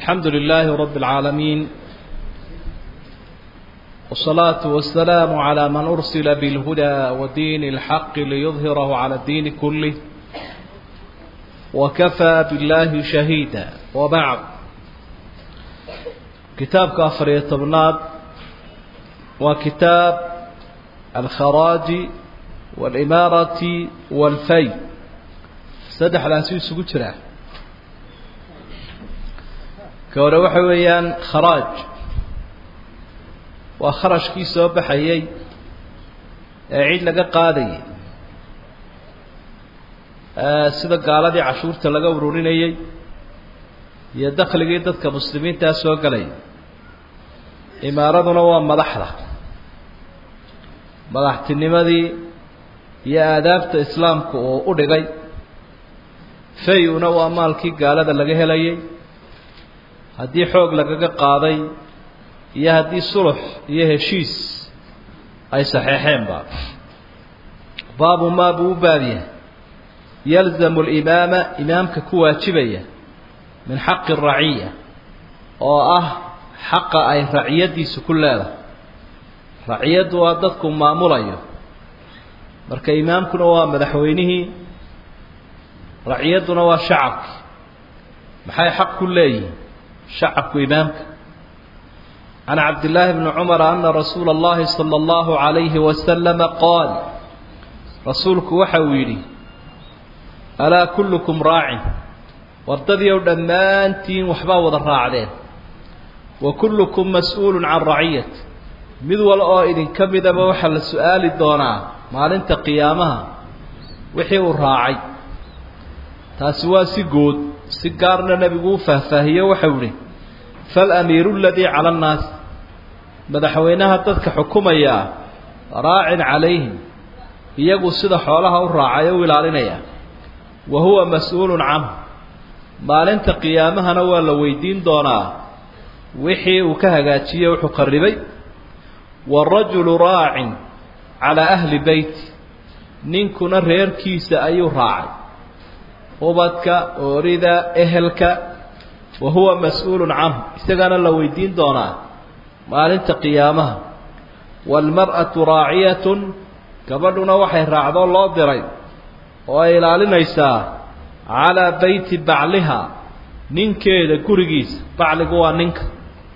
الحمد لله رب العالمين والصلاة والسلام على من أرسل بالهدى ودين الحق ليظهره على الدين كله وكفى بالله شهيدا وبعد كتاب كافر يتبناد وكتاب الخراج والإمارة والفي سدح الأسيس قتره كورا وحويان خراج waa kharashkii soo baxayey ee cid laga qaadayay sida gaaladii cashuurta laga ururinayey iyo dakhligii dadka muslimiintaa soo galaya imaaraduna waa madaxda madaxtinimadii iyo aadaabta islaamka uu u dhigay fay-una waa maalkii gaalada laga helayay haddii xoog lagaga qaaday iyo haddii sulux iyo heshiis ay saxeexeenba baabu maa buu u baabyahay yalzamu alimaama imaamka ku waajibaya min xaqi raciya oo ah xaqa ay raciyaddiisu ku leedahay raciyaddu waa dadku maamulayo marka imaamkuna waa madaxweynihii raciyadduna waa shacabki maxay xaq ku leeyihiin shacabku imaamka عن عبد الله بن عمر أن رسول الله صلى الله عليه وسلم قال رسولك وحويلي ألا كلكم راع وارتدي ودمانتين وحبا وضراعدين وكلكم مسؤول عن رعية مذول آئد كمذا بوحل السؤال الدونا ما لنت قيامها وحي الراعي تاسوا سيقود سيقارنا نبي فهفهي وحولي فالأمير الذي على الناس madaxweynaha dadka xukumaya raacin calayhim iyagu sida xoolaha u raacay u ilaalinaya wa huwa mas-uulun canhu maalinta qiyaamahana waa la weydiin doonaa wixii uu ka hagaajiyey wuxuu qarribay waarajulu raacin calaa ahli beyti ninkuna reerkiisa ayuu raacay ubadka oorida ehelka wa huwa mas-uulun canhu isagana la weydiin doonaa maalinta qiyaamaha waalmar'atu raaciyatun gabadhuna waxay raacdoo loo diray oo ay ilaalinaysaa calaa beyti bacliha ninkeeda gurigiisa bacligu waa ninka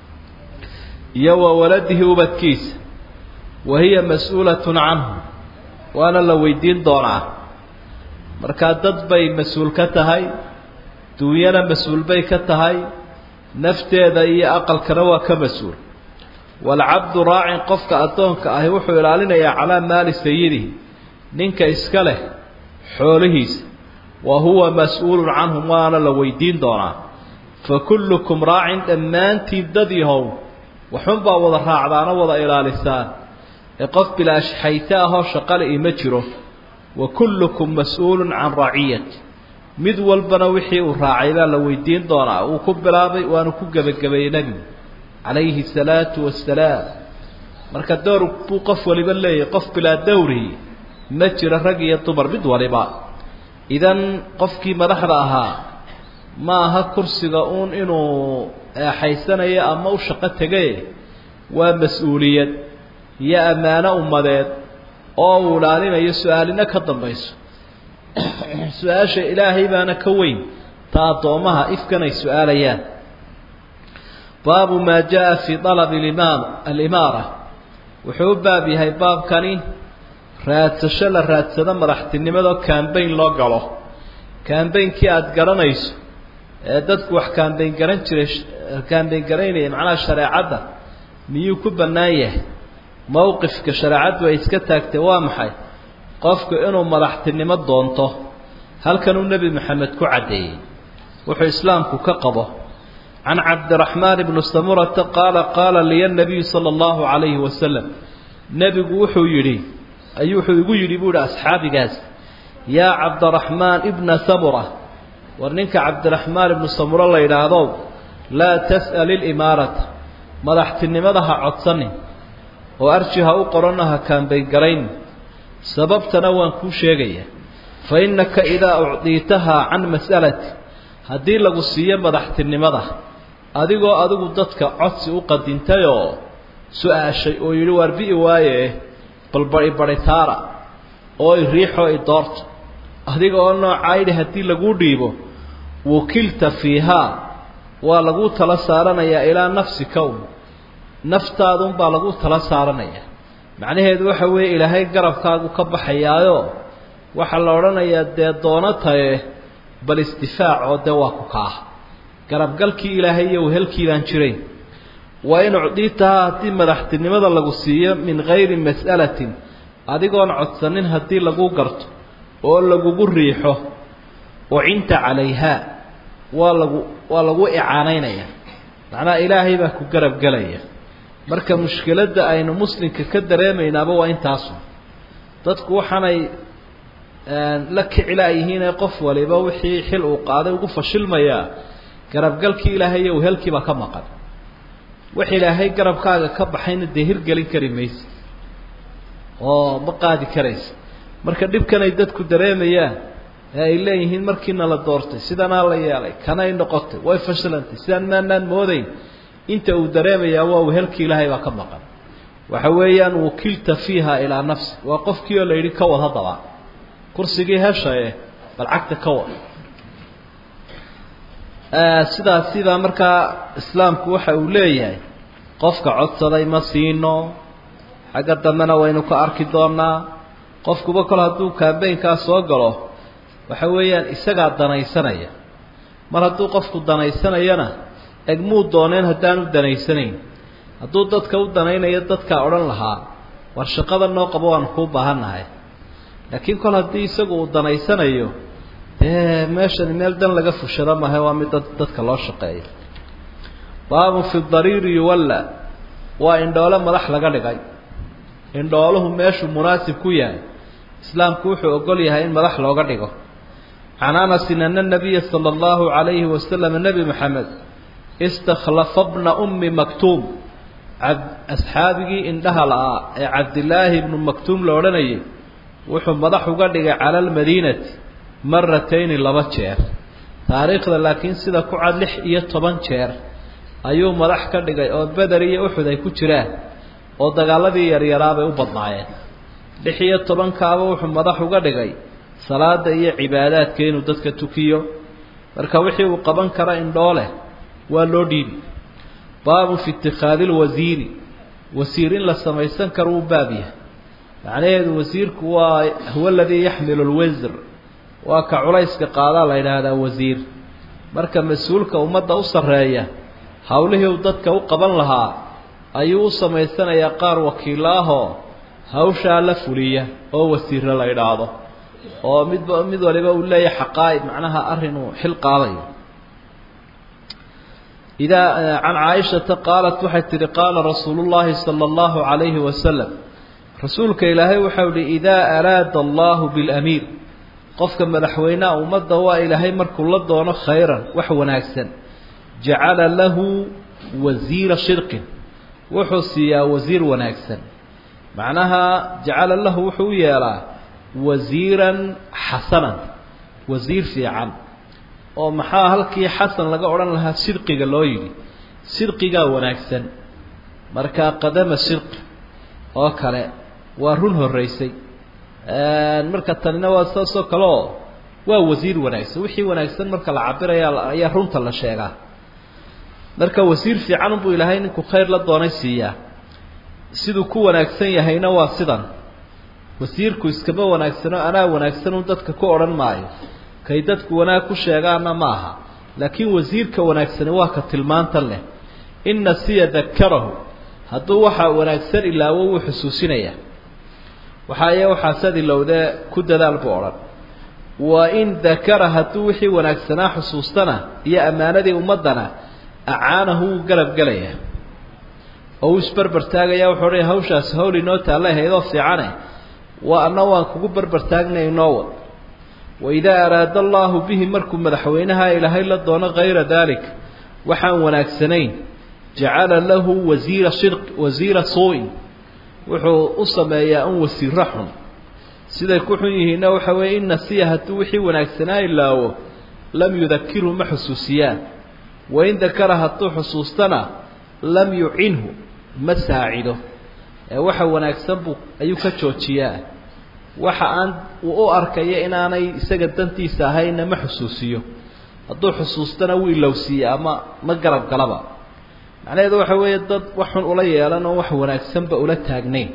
iyo wa waladihi ubadkiisa wa hiya mas-uulatun canhu waana la weydiin doonaa markaa dad bay mas-uul ka tahay duunyana mas-uul bay ka tahay nafteeda iyo aqalkana waa ka mas-uul waalcabdu raacin qofka addoonka ahi wuxuu ilaalinayaa calaa maali sayidihi ninka iska leh xoolihiisa wa huwa mas-uulun canhum waana la weydiin doonaa fa kullukum raacin dhammaantiin dad yahow waxunbaa wada raacdaana wada ilaalisaan ee qof bilaashxayte ahoo shaqale ima jiro wa kullukum mas-uulun can raciyati mid walbana wixii uu raacay baa la weydiin doonaa uu ku bilaabay waanu ku gebagabeeyey nebigu calayhi asalaatu wassalaam marka dowr buu qof waliba leeyahay qof bilaa dowrihi ma jiro rag iyo dumar mid waliba idan qofkii madaxda ahaa ma aha kursiga uun inuu eexaysanayo ama u shaqo tegaye waa mas-uuliyad iyo ammaano ummadeed oo uu ilaalinayo su-aalina ka dambayso su-aasha ilaahay baana ka weyn ta addoommaha ifkan ay su-aalayaan baabu maa jaa fii dalabi limaam alimaara wuxuu u baab yahay baabkani raadsasho la raadsado madaxtinimadoo kambayn loo galo kambaynkii aada garanayso ee dadku wax kambayn garan jiray kambayn garaynaya macnaha shareecadda miyuu ku bannaan yahay mowqifka shareecaddu ay iska taagtay waa maxay qofku inuu madaxtinimo doonto halkanuu nebi maxamed ku caddeeyey wuxuu islaamku ka qabo can cabdiraxmaan bni samurata qaala qaala liya nabiyu sala allahu calayhi wasalam nebigu wuxuu yidhi ayuu wuxuu igu yidhi buu ihi asxaabigaas yaa cabdiraxmaan ibna samura war ninka cabdiraxmaan ibnu samura la yidhaahdo laa tas'al ilimaarata madaxtinimada ha codsanin oo arji ha u qorana ha kaambaygarayn sababtana waan kuu sheegaya fa innaka idaa ucdiitahaa can mas'alati haddii lagu siiyo madaxtinimada adigoo adigu dadka codsi u qadintayoo su-aashay oo yidhi waar bi'i waaye bal bari baritaara oo i riixoo i doorto adiga oo noocaa yidhi haddii laguu dhiibo wukilta fiihaa waa laguu tala saaranayaa ilaa nafsika un naftaadunbaa laguu tala saaranayaa macnaheedu waxa weeye ilaahay garabkaagu ka baxayaayo waxaa la odhanayaa dee doono taye bal isdifaac oo dee waa ku kaah garabgalkii ilaahay iyo wehelkii baan jirayn waa in ucdiitahaa haddii madaxtinimada lagu siiyo min gayri mas'alatin adigoon codsanin haddii lagu garto oo lagugu riixo ucinta calayhaa waa lagu waa lagu icaanaynaya macnaha ilaahay baa ku garab gelaya marka mushkiladda aynu muslimka ka dareemaynaaba waa intaasu dadku waxaanay la kicilaayihiinee qof waliba wixii xil uu qaaday ugu fashilmayaa garabgalkii ilaahay iyo wehelkiibaa ka maqan wax ilaahay garabkaaga ka baxayna dee hirgelin kari maysa oo ma qaadi karaysa marka dhibkanay dadku dareemayaan ee ay leeyihiin markiina la doortay sidanaa la yeelay kanay noqotay way fashilantay sidaan maanaan moodayn inta uu dareemayaa waa wehelkii ilaahay baa ka maqan waxa weeyaan wukilta fiiha ilaa nafsi waa qofkii oo la yidhi ka wad haddaba kursigii heshaye bal cagta ka wad sidaasibaa markaa islaamku waxa uu leeyahay qofka codsaday ma siino xagga dambena waynu ka arki doonaa qofkuba kol hadduu kambaynkaa soo galo waxa weeyaan isagaa danaysanaya mar hadduu qofku danaysanayana egmuu dooneen haddaanu danaysanayn hadduu dadka u danaynayo dadkaa odhan lahaa war shaqada noo qabo waanu kuu baahannahay laakiin kol haddii isagu uu danaysanayo dee meeshani meel dan laga fushado mahe waa mid dadka loo shaqeeyo baabun fi dariiri yuwalla waa indhoole madax laga dhigay indhooluhu meeshuu munaasib ku yahay islaamku wuxuu ogol yahay in madax looga dhigo can anasin ana nabiya sala allahu calayhi wasalam nebi maxamed istakhlafa bna ummi maktuum asxaabigii indhaha la-aa ee cabdilaahi ibnu maktuum la odhanayay wuxuu madax uga dhigay cala almadiinati maratayni laba jeer taariikhda laakiin sida ku cad lix iyo toban jeer ayuu madax ka dhigay oo beder iyo uxud ay ku jiraan oo dagaaladii yaryaraabay u badnaayeen lix iyo tobankaaba wuxuu madax uga dhigay salaada iyo cibaadaadka inuu dadka tukiyo marka wixii uu qaban kara indhooleh waa loo dhiibi baabun fi itikhaadi lwasiiri wasiir in la samaysan karo uu baab yahay macnaheedu wasiirku waa huwa aladii yaxmilu lwisr waa ka culayska qaadaa la yidhaahdaa wasiir marka mas-uulka ummadda u sarreeya howlihii uu dadka u qaban lahaa ayuu u samaysanayaa qaar wakiilla ahoo hawshaa la fuliya oo wasiirra la idhaahdo oo midba mid waliba uu leeyahay xaqaa'ib macnaha arrin uu xil qaadayo idaa can caaishata qaalat waxay tihi qaala rasuulu llaahi sala allahu calayhi wasalam rasuulka ilaahay waxau ihi idaa araada allahu bilamiir qofka madaxweyneha ummadda waa ilaahay markuu la doono khayran wax wanaagsan jacala lahu wasiira shirqin wuxuu siiyaa wasiir wanaagsan macnaha jacala lahu wuxuu u yeelaa wasiiran xasanan wasiir fiican oo maxaa halkii xasan laga odhan lahaa sidqiga loo yidhi sidqigaa wanaagsan markaa qadama sidqi oo kale waa run horraysay marka tanina waa saasoo kale oo waa wasiir wanaagsan wixii wanaagsan marka la cabiraya ayaa runta la sheegaa marka wasiir fiican unbuu ilaahay ninku khayr la doonay siiyaa siduu ku wanaagsan yahayna waa sidan wasiirku iskama wanaagsano anaa wanaagsan un dadka ku odhan maayo kay dadku wanaag ku sheegaana ma aha laakiin wasiirka wanaagsani waa ka tilmaantan leh in nasiya dakarahu hadduu waxaa wanaagsan ilaawo wuu xusuusinayaa waxaa iy waxaasaad ilowdee ku dadaal buu odhan wa in dakara hadduu wixii wanaagsanaa xusuustana iyo ammaanadii ummaddana acaanahu wuu garab gelayaa oo uu isberber taagaya wuxuu odhanaya hawshaasi hawl inoo taalla haydoo fiicane waa anna waan kugu berber taagnay inoo wad waidaa araada allaahu bihi markuu madaxweynaha ilaahay la doono hayra daalik waxaan wanaagsanayn jacala lahu wasiira shirq wasiira suu-in wuxuu u sameeyaa un wasiiro xun siday ku xun yihiinna waxa weeye in nasiya hadduu wixii wanaagsanaa ilaawo lam yudakirhu ma xusuusiyaan wain dakara hadduu xusuustana lam yucinhu ma saacido ee waxa wanaagsan buu ayuu ka joojiyaa waxa aan uu u arkaya inaanay isaga dantiisa ahaynna ma xusuusiyo hadduu xusuustana wuu ilowsiiye ama ma garab galaba macnaheedu waxa weeye dad wax xun ula yeelan oo wax wanaagsanba ula taagnayn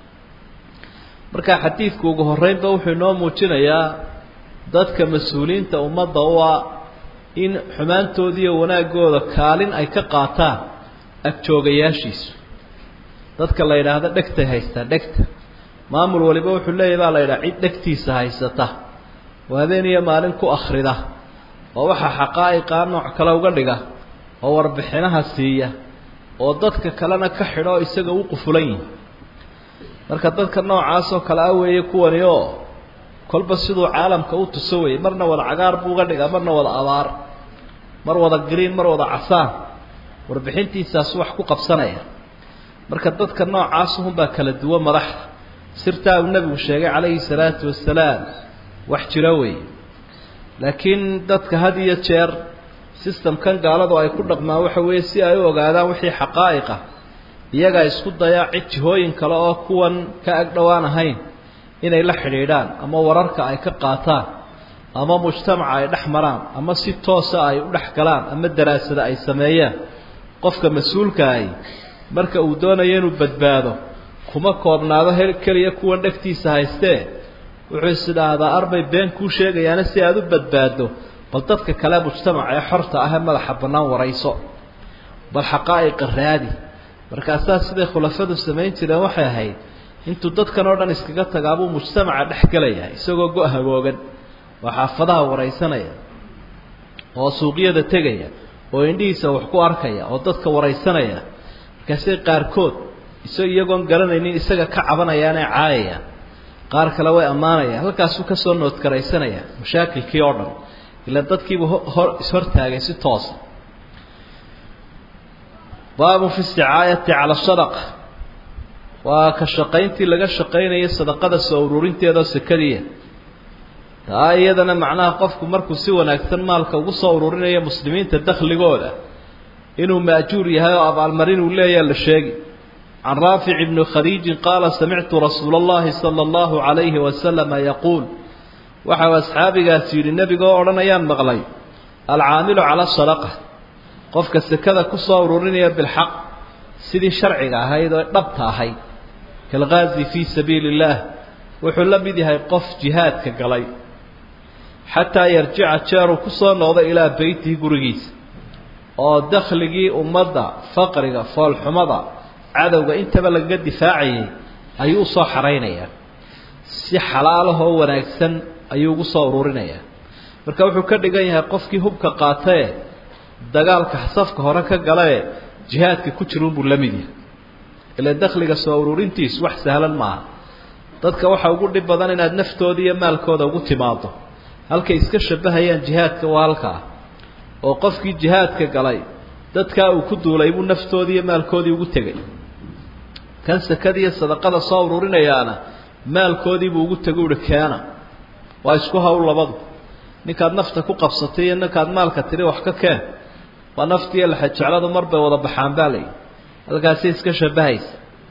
marka xadiidku ugu horreynba wuxuu inoo muujinayaa dadka mas-uuliyiinta ummadda u ah in xumaantoodiiyo wanaaggooda kaalin ay ka qaataan agjoogayaashiisu dadka la yidhaahdo dhegtay haystaa dhegta maamul waliba wuxuu leeyahy baa la yidhaha cid dhegtiisa haysata oo habeen iyo maalin ku akhrida oo waxaa xaqaa'iqaa nooc kale uga dhiga oo warbixinaha siiya oo dadka kalena ka xidho oo isaga u qufulan yihi marka dadka noocaasoo kale ah weeye kuwani oo kolba siduu caalamka u tuso weyey marna wada cagaar buu uga dhigaa marna wada abaar mar wada gariin mar wada casaan warbixintiisaas wax ku qabsanaya marka dadka noocaasuhunbaa kala duwan madaxda sirtaa uu nebigu sheegay calayhi salaatu wasalaam wax jiro weeye laakiin dadka had iyo jeer sistamkan gaaladu ay ku dhaqmaan waxa weeye si ay u ogaadaan wixii xaqaa'iqa iyagaa isku daya cid jihooyin kale oo kuwan ka agdhowaan ahayn inay la xidhiidhaan ama wararka ay ka qaataan ama mujtamaca ay dhex maraan ama si toosa ay u dhex galaan ama daraasada ay sameeyaan qofka mas-uulkaahi marka uu doonayo inuu badbaado kuma koobnaado he keliya kuwan dhegtiisa haystee wuxuu is idhaahdaa arbay been kuu sheegayaana si aada u badbaaddo bal dadka kale mujtamaca ee xorta ah ee madaxa bannaan warayso bal xaqaa'iqa raadi markaasaa siday khulafadu samayn jireen waxay ahayd intuu dadkan oo dhan iskaga tagaabuu mujtamaca dhex gelaya isagoo go- hagoogan oo xaafadaha waraysanaya oo suuqyada tegaya oo indhihiisa wax ku arkaya oo dadka waraysanaya markaasay qaarkood iso iyagoon garanaynin isaga ka cabanayaanee caayayaan qaar kale way ammaanayaan halkaasuu kasoo noodkaraysanaya mashaakilkii oo dhan ila dadkiibu hor ishortaagay si toosa baabun fi isticaayati cala sadaqa waa ka shaqayntii laga shaqaynayay sadaqada soo ururinteedao sekadiya taa iyadana macnaha qofku markuu si wanaagsan maalka ugu soo ururinayo muslimiinta dakhligooda inuu maajuur yahay oo abaalmarin uu leeyaha la sheegi can raafic ibni khadiijin qaala samictu rasuula allahi sala allahu calayhi wasalama yaquul waxau asxaabigaas yidhi nebigoo odhanayaan maqlay alcaamilu cala sadaqa qofka sekada ku soo ururinaya bilxaq sidii sharciga ahayd oo dhabta ahayd kalgaazi fii sabiili illaah wuxuu la mid yahay qof jihaadka galay xataa yarjica jeeruu ku soo noqdo ilaa beytihi gurigiisa oo dakhligii ummadda faqriga foolxumada cadowga intaba lagaga difaacayay ayuu u soo xaraynayaa si xalaalahoo wanaagsan ayuu ugu soo ururinayaa marka wuxuu ka dhigan yahay qofkii hubka qaatae dagaalka safka hore ka galae jihaadka ku jiruunbuu la mid yahay ila dakhliga soo ururintiisu wax sahlan maaha dadka waxaa ugu dhib badan inaad naftooda iyo maalkooda ugu timaado halkay iska shabahayaan jihaadka waa halkaa oo qofkii jihaadka galay dadkaa uu ku duulay buu naftoodii iyo maalkoodii ugu tegay kan sakadiiyo sadaqada soo ururinayaana maalkoodiibuu ugu tego uhi keena waa isku hawl labadu ninkaad nafta ku qabsatay iyo ninkaad maalka tiri wax ka keen waa naftiiyo laxajecladu mar bay wada baxaan baa layihi halkaasi iska shabahaysa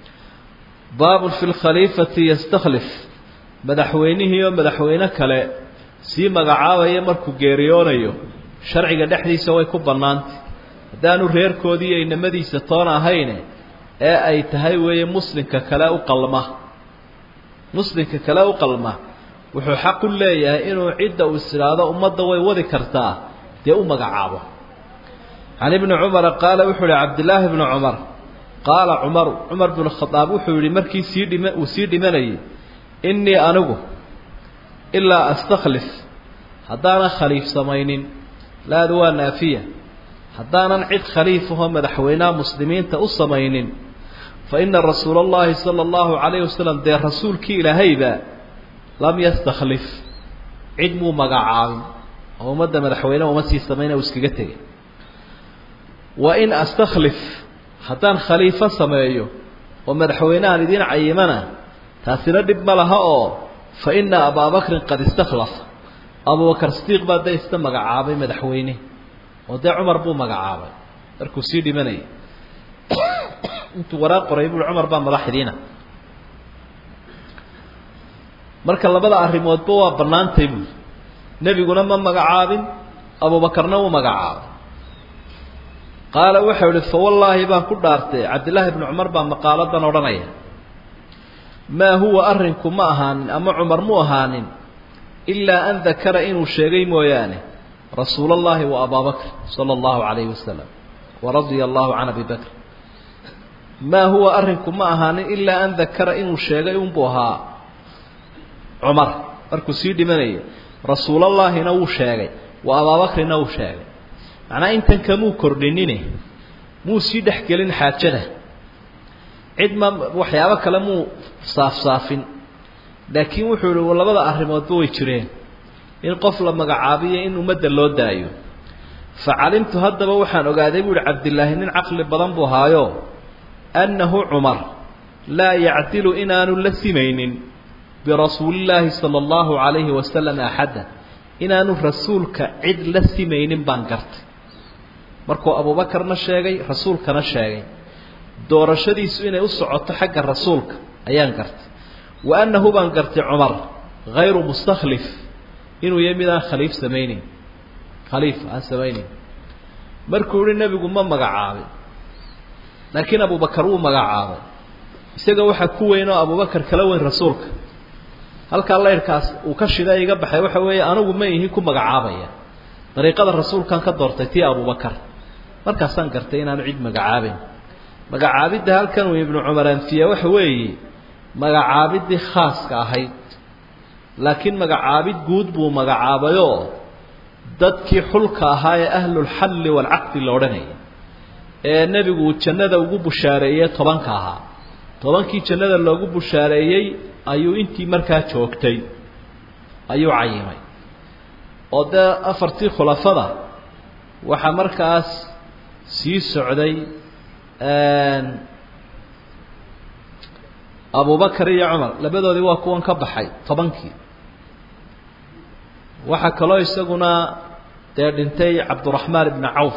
baabun fi lkhaliifati yastakhlif madaxweynihii oo madaxweyne kale sii magacaabaya markuu geeriyoonayo sharciga dhexdiisa way ku bannaantay haddaanu reerkoodii iyo inamadiisa toona ahayne ee ay tahay weeye muslimka kale u qalma muslimka kale u qalma wuxuu xaq u leeyahay inuu cidda uu isidhaahdo ummadda way wadi kartaa dee u magacaabo can ibni cumara qaala wuxuu yihi cabdillaahi bni cumar qaala cumaru cumar binu khadaab wuxuu yihi markii sii dhima uu sii dhimanayay innii anigu ilaa astakhlif haddaanan khaliif samaynin laadu waa naafiya haddaanan cid khaliifahoo madaxweynaha muslimiinta u samaynin fa ina rasuula allahi sala allahu calayhi wasalam dee rasuulkii ilaahayba lam yastakhlif cid muu magacaabin oo ummadda madaxweyne uma sii samayna uu iskaga tegay wa in astakhlif haddaan khaliifo sameeyo oo madaxweynehan idiin cayimana taasina dhib ma laha oo fa ina abaa bakrin qad istakhlafa abubakar sidiiq baa da isna magacaabay madaxweyne oo dee cumar buu magacaabay markuu sii dhimanayay intuu waraaq qoray bui cumar baa madaxdiina marka labada arrimoodba waa bannaantay buui nebiguna ma magacaabin abuubakarna wuu magacaabay qaala waxau ihi fawallaahi baan ku dhaartay cabdillaahi bnu cumar baa maqaaladan odhanaya maa huwa arrinku ma ahaanin ama cumar mu ahaanin ilaa an dakara inuu sheegay mooyaane rasuula allahi wa abaa bakr sala allahu calayhi wasalam wa radia allahu can abi bakr maa huwa arrinku ma ahaanin ilaa an dakara inuu sheegay unbuu ahaa cumar markuu sii dhimanayay rasuulallaahina wuu sheegay wa abaabakrina wuu sheegay macnaa intan kamuu kordhinine muu sii dhex gelin xaajada cid ma waxyaabo kale muu saafsaafin laakiin wuxuu ihi labada arrimoodba way jireen in qof la magacaabiyo in ummadda loo daayo fa calimtu haddaba waxaan ogaaday buu ihi cabdillaahi nin caqli badan buu ahaayo annahu cumar laa yacdilu inaanu la simaynin birasuulillaahi sala allahu calayhi wasalam axadda inaanu rasuulka cid la simaynin baan gartay markuu abuubakarna sheegay rasuulkana sheegay doorashadiisu inay u socoto xagga rasuulka ayaan gartay wa annahu baan gartay cumar hayru mustakhlif inuu yahay mid aan khaliif samayneyn khaliif aan samayneyn markuu yihi nebigu ma magacaabin laakiin abubakar wuu magacaabay isaga waxaa ku weyn oo abubakar kala weyn rasuulka halkaa laydhkaas uu ka shida iga baxay waxa weeye anigu ma ihi ku magacaabaya dariiqada rasuulkan ka doortay tii abubakar markaasaan gartay inaanu cid magacaabayn magacaabidda halkan uu ibnu cumar anfiya waxa weeye magacaabiddii khaaska ahayd laakiin magacaabid guud buu magacaabayoo dadkii xulka ahaa ee ahlulxalli waalcaqdi la odhanaya ee nebigu uu jannada ugu bushaareeyey tobanka ahaa tobankii jannada loogu bushaareeyey ayuu intii markaa joogtay ayuu cayimay oo dee afartii khulafada waxaa markaas sii socday abubakar iyo cumar labadoodii waa kuwan ka baxay tobankii waxaa kaloo isaguna dee dhintay cabduraxmaan ibnu cawf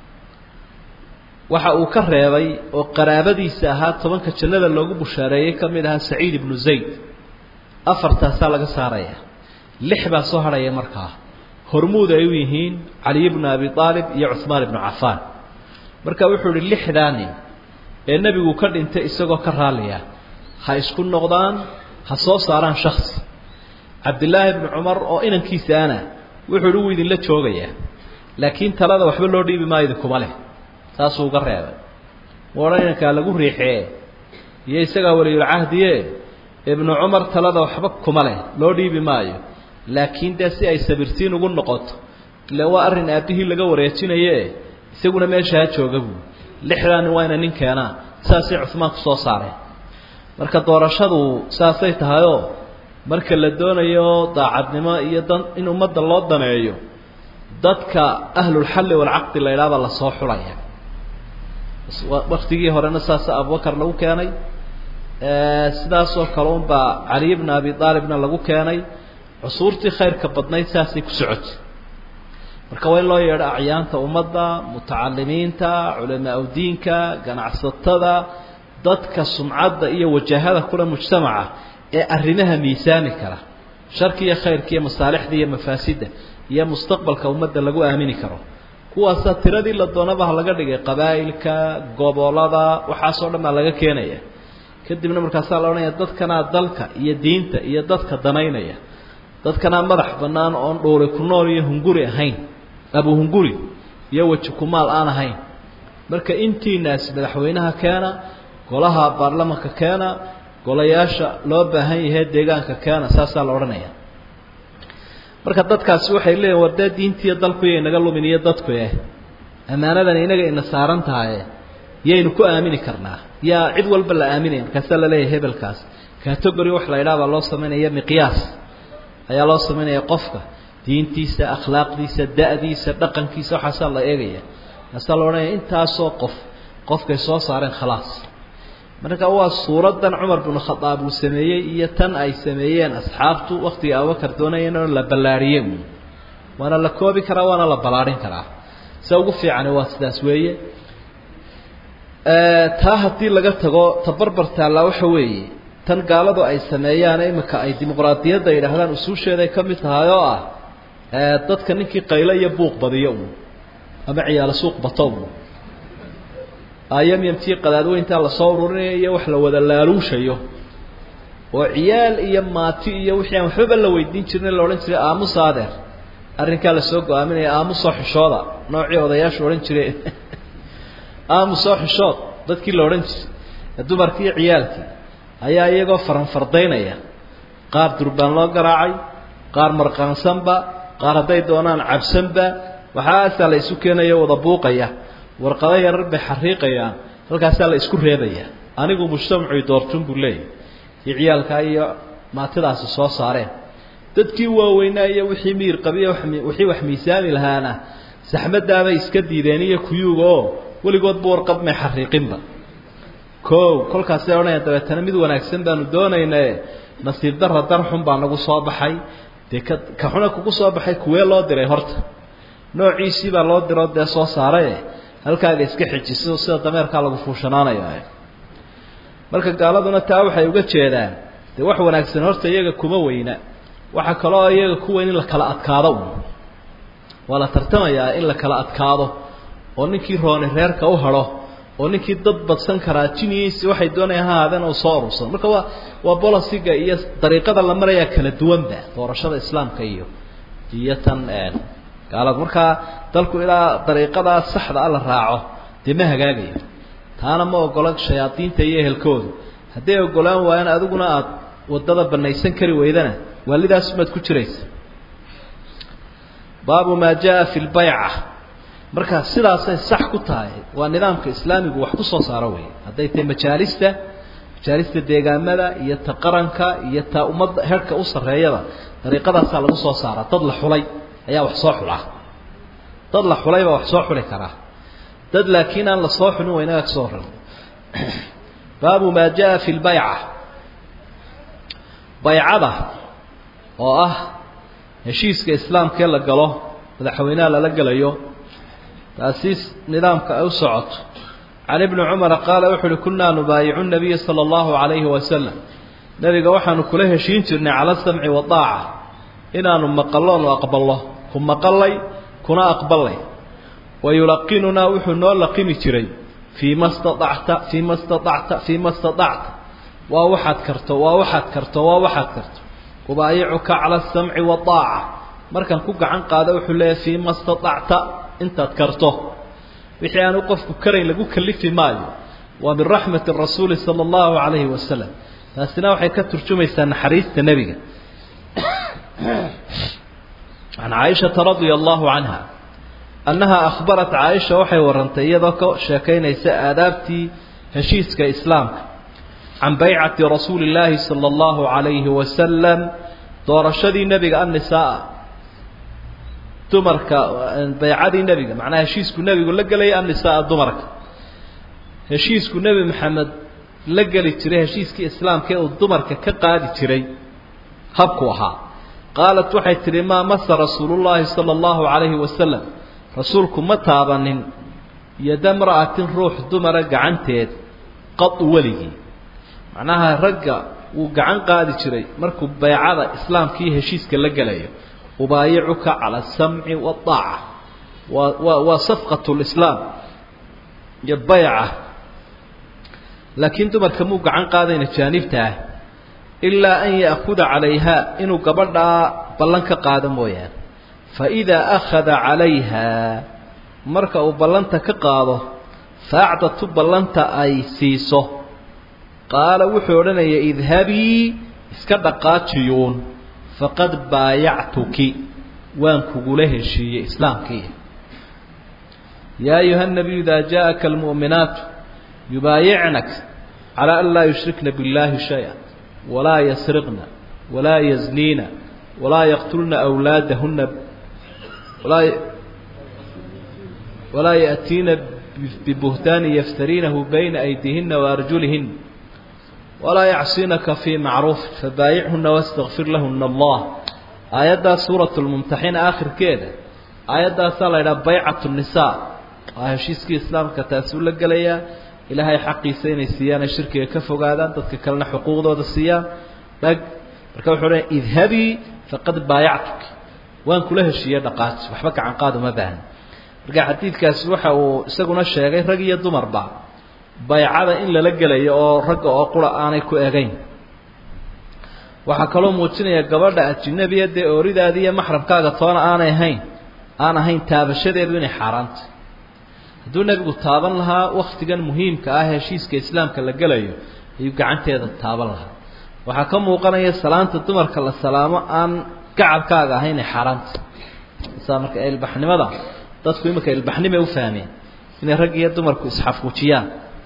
waxa uu ka reebay oo qaraabadiisa ahaa tobanka jannada loogu bushaareeyey ka mid ahaa saciid ibnu zayd afartaasaa laga saaraya lix baa soo hadhaya markaa hormuud ay u yihiin caliy bnu abi aalib iyo cuhmaan ibnu cafaan marka wuxuu ihi lixdaa nin ee nebigu ka dhintay isagoo ka raaliya ha isku noqdaan ha soo saaraan shaksi cabdillaahi bnu cumar oo inankiisaana wuxuu ihi wuu idinla joogayaa laakiin talada waxba loo dhiibi maayo idinkuma leh saasuu uga reebay mu odhan inankaa lagu riixee iyo isagaa waliyulcahdiye ibnu cumar talada waxba kuma leh loo dhiibi maayo laakiin dee si ay sabirtiin ugu noqoto ile waa arrin aabbihii laga wareejinaye isaguna meesha ha jooga buu lixdaa nin waa ina nin keenaa saasay cuhmaan ku soo saareen marka doorashadu saasay tahayoo marka la doonayo daacadnimo iyo dan in ummadda loo daneeyo dadka ahlulxalli walcaqdi la idhaha baa lasoo xulaya waktigii horena saasa abubakar lagu keenay sidaasoo kale unbaa caliy bna abi aalibna lagu keenay cusuurtii khayrka badnayd saasay ku socotay marka waa in loo yeedho acyaanta ummadda mutacalimiinta culamaa udiinka ganacsatada dadka sumcadda iyo wajahada kule mujtamaca ee arrimaha miisaami kara sharki iyo khayrka iyo masaalixda iyo mafaasidda iyo mustaqbalka ummadda lagu aamini karo kuwaasaa tiradii la doonaba laga dhigay qabaa'ilka gobolada waxaasoo dhan baa laga keenaya kadibna markaasaa la odhanaya dadkanaa dalka iyo diinta iyo dadka danaynaya dadkanaa madax bannaan oon dhuuri ku nool iyo hunguri ahayn abu hunguri iyo weji kumaal aan ahayn marka intiinaas madaxweynaha keena golaha baarlamanka keena golayaasha loo baahan yahay deegaanka keena saasaa la odhanaya marka dadkaasi waxay leeyihin war dee diintiiyo dalkuyo inaga lumin iyo dadku eh ammaanadan inaga ina saaran tahaye yaynu ku aamini karnaa yaa cid walba la aaminaya markaasaa la leeyahay hebelkaas category wax la idhaha baa loo samaynaya miqyaas ayaa loo samaynaya qofka diintiisa akhlaaqdiisa da-diisa dhaqankiisa waxaasaa la eegaya markaasaa la odhanaya intaasoo qof qofkay soo saareen khalaas marka waa suuraddan cumar binu khadaab uu sameeyey iyo tan ay sameeyeen asxaabtu waktiga abubakar doonayeen oo la ballaariyey waana la koobi karaa waana la ballaadhin karaa se ugu fiicani waa sidaas weeye taa haddii laga tago tabarbar taallaa waxa weeye tan gaaladu ay sameeyaan imika ay dimuqraadiyadda yidhaahdaan usuusheeday ka mid tahay oo ah dadka ninkii qaylo iyo buuq badiyo un ama ciyaalo suuq bato un ayamyamtii qadaadweyntaa lasoo ururinayo iyo wax la wada laaluushayo oo ciyaal iyo maati iyo wixii aan waxbaba la weydiin jirin la odhan jiray aamusa adeer arrinkaa lasoo go-aaminaya aamusoo xishooda noocii odayaashu odhan jireen aamusoo xishood dadkii la odhan jiray dumarkii iyo ciyaalkii ayaa iyagoo faranfardaynaya qaar durbaan loo garaacay qaar marqaansanba qaar hadday doonaan cabsanba waxaasaa la isu keenayo wada buuqaya warqado yarar bay xariiqayaan halkaasaa la isku reebaya anigu mujtamacu doortun buu leeyahy iyo ciyaalkaa iyo maatidaasi soo saareen dadkii waaweynaa iyo wixii miir qabiyo wixii wax miisaami lahaana saxmadaabay iska diideen iyo kuyuuga oo weligoodba warqad may xariiqinba o kolkaasay odhanaya dabeetana mid wanaagsan baanu doonaynae nasiib darra dar xun baa nagu soo baxay dee ka ka xuna kugu soo baxay kuwee loo diray horta noociisii baa loo diroo dee soo saaraye halkaaga iska xijiso sida dameerkaa lagu fuushanaanaya marka gaaladuna taa waxay uga jeedaan dee wax wanaagsan horta iyaga kuma weyna waxaa kaloo iyaga ku weyn in la kala adkaado un waa la tartamayaa in la kala adkaado oo ninkii rooni reerka u hadho oo ninkii dad badsan karaa jinigiisi waxay doonaya ha ahaadeen uu soo urursado marka waa waa bolosiga iyo dariiqada la marayaa kala duwanba doorashada islaamka iyo iyo tan gaalada markaa dalku ilaa dariiqadaa saxda a la raaco dee ma hagaagayo taana ma ogola shayaadiinta iyo ehelkoodu hadday ogolaan waayaan adiguna aada waddada banaysan kari weydana waalidaasumaad ku jiraysa baabu maa jaa fi lbayca marka sidaasay sax ku tahay waa nidaamka islaamigu wax ku soo saaro wey hadday tahay majaalista majaalista deegaamada iyo ta qaranka iyo ta ummadda herhka u sarreeyada dariiqadaasaa lagu soo saara dad la xulay ayaa wax soo xulaa dad la xulay baa wax soo xuli karaa dad laakiin aan la soo xulin waa inaga kasoo horan baabu maa jaa fi lbayca baycada oo ah heshiiska islaamkee la galo madaxweynaha lala gelayo taasiis nidaamka ay u socoto can ibni cumara qaala wuxu uhi kunaa nubaayicu nabiya sala allahu calayhi wasalam nebiga waxaanu kula heshiin jirnay cala samci wadaaca inaanu maqalloonu aqballo ku maqallay kuna aqballay wa yulaqinunaa wuxuu noo laqimi jiray fii ma staacta fii ma staacta fii ma staacta waa waxaad karto waa waxaad karto waa waxaad karto ubaayicuka cala asamci wadaaca markaan ku gacan qaado wuxuu leeyahy fii ma staacta intaad karto wixii aanu qofku karayn lagu kalifi maayo waa min raxmati rasuuli sala allahu calayhi wasalam taasina waxay ka turjumaysaa naxariista nebiga can caaishata radia allahu canha annaha akhbarat caaisha waxay warantay iyadoo ka sheekaynaysa aadaabtii heshiiska islaamka can baycati rasuuli illaahi sala allahu calayhi wasalam doorashadii nebiga annisaa dumarka baycadii nebiga macnaha heshiisku nebigu la gelaya annisaa dumarka heshiisku nebi maxamed la geli jiray heshiiskii islaamka ee uu dumarka ka qaadi jiray habku ahaa qaalat waxay tidhi maa masa rasuulullaahi sala allahu calayhi wasalam rasuulku ma taabanin yada mra'atin ruux dumara gacanteed qadu weligii macnaha ragga wuu gacan qaadi jiray markuu baycada islaamka iyo heshiiska la gelayo ubaayicuka cala asamci waaaca waa waa waa safqat lislaam iyo bayca laakiin dumarka muu gacan qaadayna jaanibta ah ilaa an ya'kuda calayha inuu gabadhaa ballan ka qaado mooyaane fa idaa akhada calayha marka uu ballanta ka qaado faacdatu ballanta ay siiso qaala wuxuu odhanaya idhabii iska dhaqaajiyuun faqad baayactuki waan kugula heshiiyey islaamkii yaa ayuha nabiyu idaa jaaءaka almu'minaatu yubaayicnak calى an laa yushrikna biاllahi shaya walaa yasriqna walaa yazniina walaa yaqtulna أwlaadahuna walaa walaa yأtiina bibuhtaani yaftariinahu bayna aydiihina waarjulihin walaa yacsinaka fii macruuf fabaayichuna wastakfir lahuna allah aayaddaa suurat lmumtaxina aakhirkeeda aayaddaasaa la yidhaha baycatu nisaa waa heshiiskii islaamka taasuu la gelayaa ilaahay xaqiisa inay siiyaan ay shirkiga ka fogaadaan dadka kalena xuquuqdooda siiyaan dhag marka wuxuu leeya idhabii faqad baayactuk waan kula heshiiyey dhaqaaji waxba gacan qaad uma baahna marka xadiidkaasi waxa uu isaguna sheegay rag iyo dumarba baycada in lala gelayo oo ragga oo qura aanay ku egayn waxaa kaloo muujinaya gabadha ajinabiya dee ooridaadi iyo maxramkaaga toona aanay ahayn aan ahayn taabashadeedu inay xaaraantay hadduu nebigu taaban lahaa waktigan muhiimka ah heshiiska islaamka la gelayo ayuu gacanteeda taaban lahaa waxaa ka muuqanaya salaanta dumarka la salaamo aan gacabkaaga ahayn ay xaaraanta saa marka ilbaxnimada dadku iminka ilbaxnimay u fahmeen inay rag iyo dumarku isxafuujiyaan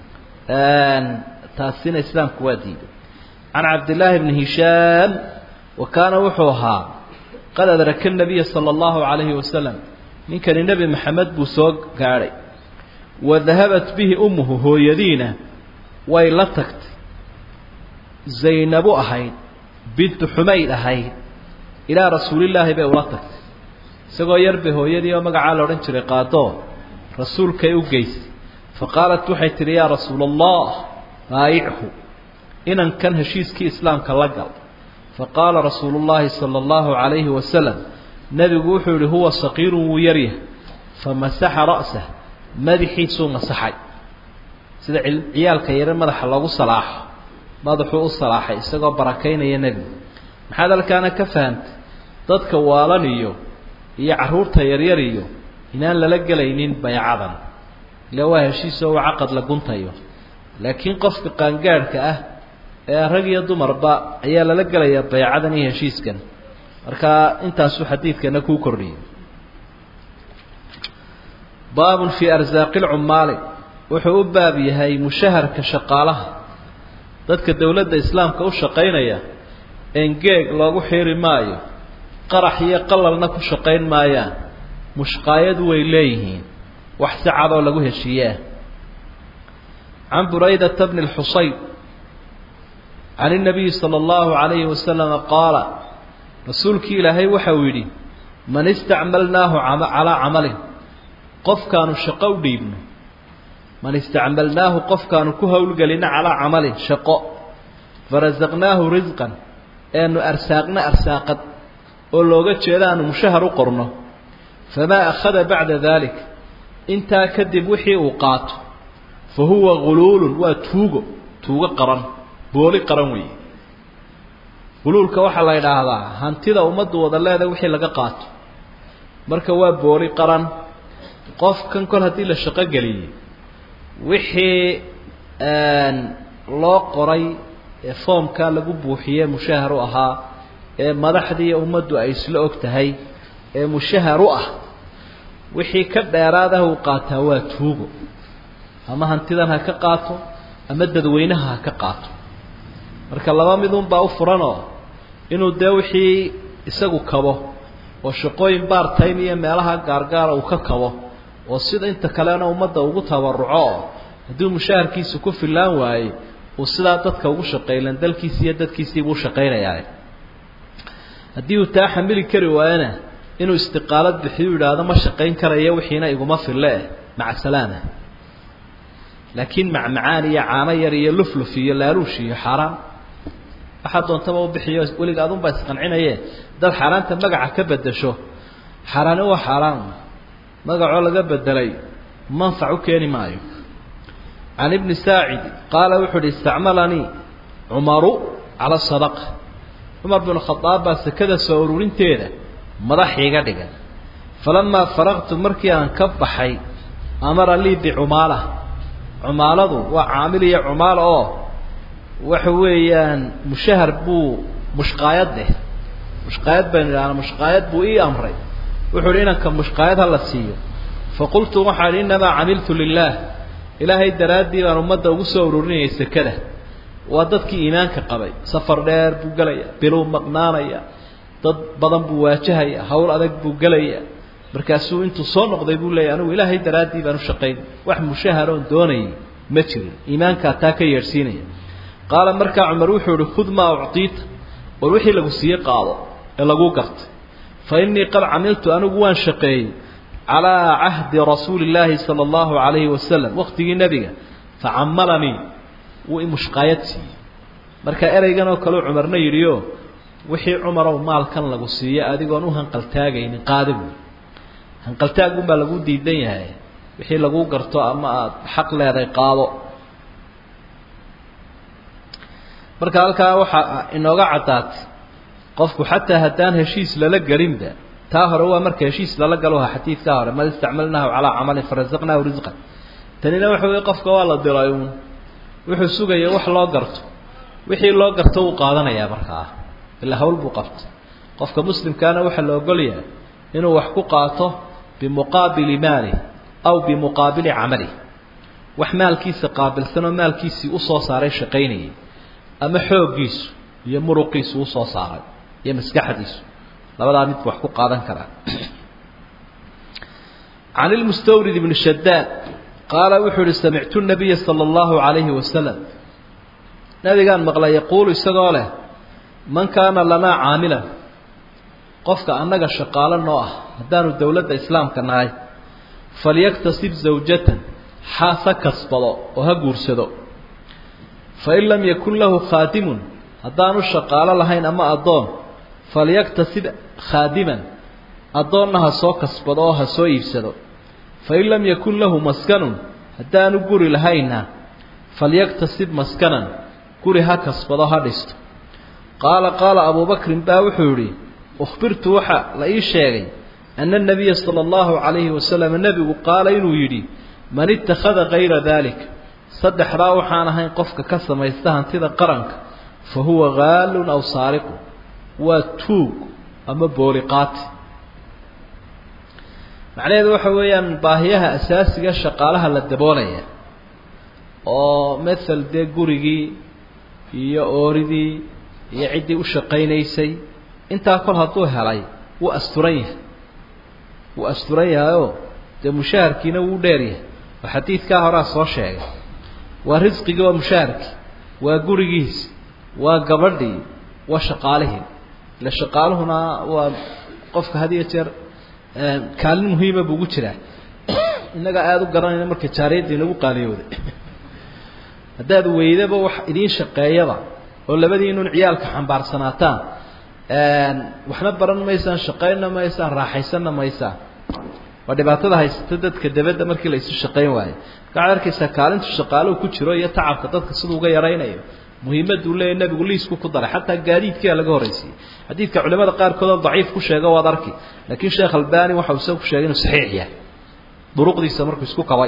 taasina islaamku waa diiday can cabdillaahi bni hishaam wa kaana wuxuu ahaa qad adraka nabiya sala allahu calayhi wasalam ninkani nebi maxamed buu soo gaadhay wa dahabat bihi ummuhu hooyadiina way la tagtay zaynabu ahayd bintu xumayd ahayd ilaa rasuulillaahi bay ula tagtay isagoo yar bay hooyadii oo magacaa la odhan jiray qaadoo rasuulkay u geysay fa qaalat waxay tidhi yaa rasuula allah baayichu inankan heshiiskii islaamka la gal fa qaala rasuulu llaahi sala allahu calayhi wasalam nebigu wuxuu yihi huwa saqiirun wuu yaryahay fa masaxa ra'sah madaxiisuu masaxay sida ciyaalka yare madaxa loogu salaaxo madaxuu u salaaxay isagoo barakaynaya nebigu maxaad halkaana ka fahantay dadka waalan iyo iyo carruurta yaryar iyo inaan lala gelaynin baycadan ila waa heshiisoo waa caqad la guntayo laakiin qofka qaangaadhka ah ee rag iyo dumarba ayaa lala gelayaa baycadan iyo heshiiskan marka intaasuu xadiidkana kuu kordhiyey baabun fii arsaaqi lcummaali wuxuu u baab yahay mushaharka shaqaalaha dadka dowladda islaamka u shaqaynaya engeeg loogu xiiri maayo qarax iyo qalalna ku shaqayn maayaan mushqaayadu way leeyihiin wax si cadoo lagu heshiiyeah can buraydata bni lxusayn can inabiyi sala allahu calayhi wasalama qaala rasuulkii ilaahay waxa uu yidhi man istacmalnaahu calaa camalin qofkaanu shaqo u dhiibno man istacmalnaahu qofkaanu ku howlgelino calaa camalin shaqo farasaqnaahu risqan eanu arsaaqna arsaaqad oo looga jeeda aanu mushahar u qorno famaa akhada bacda dalik intaa kadib wixii uu qaato fa huwa guluulun waa tuugo tuugo qaran booli qaran weeye guluulka waxaa la yidhaahdaa hantida ummaddu wada leeda wixii laga qaato marka waa booli qaran qofkan kol haddii la shaqo geliyey wixii loo qoray ee foomka lagu buuxiye mushahar u ahaa ee madaxdii ummaddu ay isla og tahay ee mushahar u ah wixii ka dheeraad ah uu qaataa waa tuugo ama hantidan ha ka qaato ama dadweynaha ha ka qaato marka laba midunbaa u furanoo inuu dee wixii isagu kabo oo shaqooyin baartime iyo meelaha gaargaara uu ka kabo oo sida inta kalena ummadda ugu tabaruco oo hadduu mushaharkiisa ku fillaan waayey uu sidaa dadka ugu shaqaylan dalkiisi iyo dadkiisiibuu shaqaynayaa haddii uu taa xamili kari waayona inuu istiqaalad bixiyu yidhaahdo ma shaqayn karayo wixiina iguma fille eh maca salaama laakiin macmacaan iyo caano yar iyo lufluf iyo laaluush iyo xaaraan waxaa doontaba u bixiyo weliga adunbaa isqancinaye dad xaaraanta magaca ka bedesho xaaraani waa xaaraan magacoo laga bedelay manfac u keeni maayo can ibni saacid qaala wuxuu uhi istacmalanii cumaru cala sadaqa cumar binu khadaab baa sekada soo ururinteeda madax iiga dhigan falamaa faraqtu markii aan ka baxay amara lii bicumaala cumaaladu waa caamil iyo cumaala oo waxa weeyaan mushahar buu mushqaayad leh mushqaayad baynu idhahnaa mushqaayad buu ii amray wuxuu uhi inanka mushqaayad ha la siiyo faqultu waxaa idhi innamaa camiltu lilaah ilaahay daraaddii baan ummadda ugu soo ururinayay sekada waa dadkii iimaanka qabay safar dheer buu gelaya biluu maqnaanaya dad badan buu waajahaya hawl adag buu gelaya markaasuu intuu soo noqday buu leeyahy anigu ilaahay daraaddii baan u shaqayn wax mushaharoon doonayay ma jirin iimaankaa taa ka yeedhsiinaya qaala markaa cumar wuxuu ihi khud maa uctiita war wixii lagu siiye qaado ee laguu gartay fa innii qad camiltu anigu waan shaqeeyey calaa cahdi rasuuli illaahi sala allahu calayhi wasalam waqtigii nebiga facamalanii wuu imushqaayad siiyey marka ereygan oo kaleu cumarna yidhioo wixii cumarow maalkan lagu siiyo adigoon u hanqaltaagaynin qaada buy hanqaltaagunbaa lagu diidan yahay wixii lagu garto ama aada xaq leeday qaado marka halkaa waxaa inooga caddaatay qofku xataa haddaan heshiis lala gelinba taa hore waa marka heshiis lala galo ha xadiidkaa hore mad istacmalnaahu calaa camalin farasaqnaahu risqan tanina waxa wey qofka waa la diray uun wuxuu sugaya wax loo garto wixii loo garto wuu qaadanayaa markaa ilaa hawl buu qabtay qofka muslimkaana waxaa la ogolyahay inuu wax ku qaato bimuqaabili maalih aw bimuqaabili camalih wax maalkiisa qaabilsanoo maalkiisii usoo saaray shaqaynayay ama xooggiisu iyo muruqiisu usoo saaray iyo maskaxdiisu labadaa midku wax ku qaadan karaa can ilmustawrid ibni shadaad qaala wuxuu ihi samictu nabiya sala allahu calayhi wasalam nabigaan maqlay yaquulu isagoo leh man kaana lanaa caamilan qofka annaga shaqaalo noo ah haddaanu dowladda islaamka nahay falyaktasib zawjatan xaas ha kasbado oo ha guursado fain lam yakun lahu khaadimun haddaanu shaqaalo lahayn ama addoon falyaktasib khaadiman addoonna ha soo kasbado oo ha soo iibsado fain lam yakun lahu maskanun haddaanu guri lahaynna falyaktasib maskanan guri ha kasbado ha dhisto qaala qaala abubakrin baa wuxuu yidhi ukhbirtu waxa la ii sheegay ana anabiya sala allahu calayhi wasalam nebigu qaala inuu yidhi man ittakhada kayra dalik saddexdaa waxaan ahayn qofka ka samaysta hantida qaranka fa huwa haalun aw saariqu waa tuug ama booliqaati macnaheedu waxa weeyaan baahiyaha asaasiga shaqaalaha la daboolaya oo mathal dee gurigii iyo ooridii iyo ciddii u shaqaynaysay intaa kol hadduu helay wuu asturan yahay wuu asturan yahayoo dee mushaharkiina wuu dheer yahay oo xadiidkaa horaa soo sheegay waa risqigii waa mushaharkii waa gurigiisi waa gabadhii waa shaqaalihii ile shaqaaluhuna waa qofka had iyo jeer kaalin muhiima buu ugu jiraa innaga aada u garanayna marka jaariyadda inagu qaaliyooday haddaad weydaba wax idiin shaqeeyaba oo labadiinun ciyaalka xambaarsanaataan waxna baran maysaan shaqaynna maysaan raaxaysanna maysaan waa dhibaatada haysata dadka dabadda markii la isu shaqayn waayo waxaad arkaysaa kaalintu shaqaaluhu ku jiro iyo tacabka dadka siduu uga yaraynayo muhiimaduu leeyahy nebigu liisku ku daray xataa gaadiidkiia laga horraysiiyey xadiidka culimada qaarkoodoo daciif ku sheega waad arki laakiin sheekh albani waxa uu isaga ku sheegay inuu saxiix yahay duruqdiisa markuu isku kabay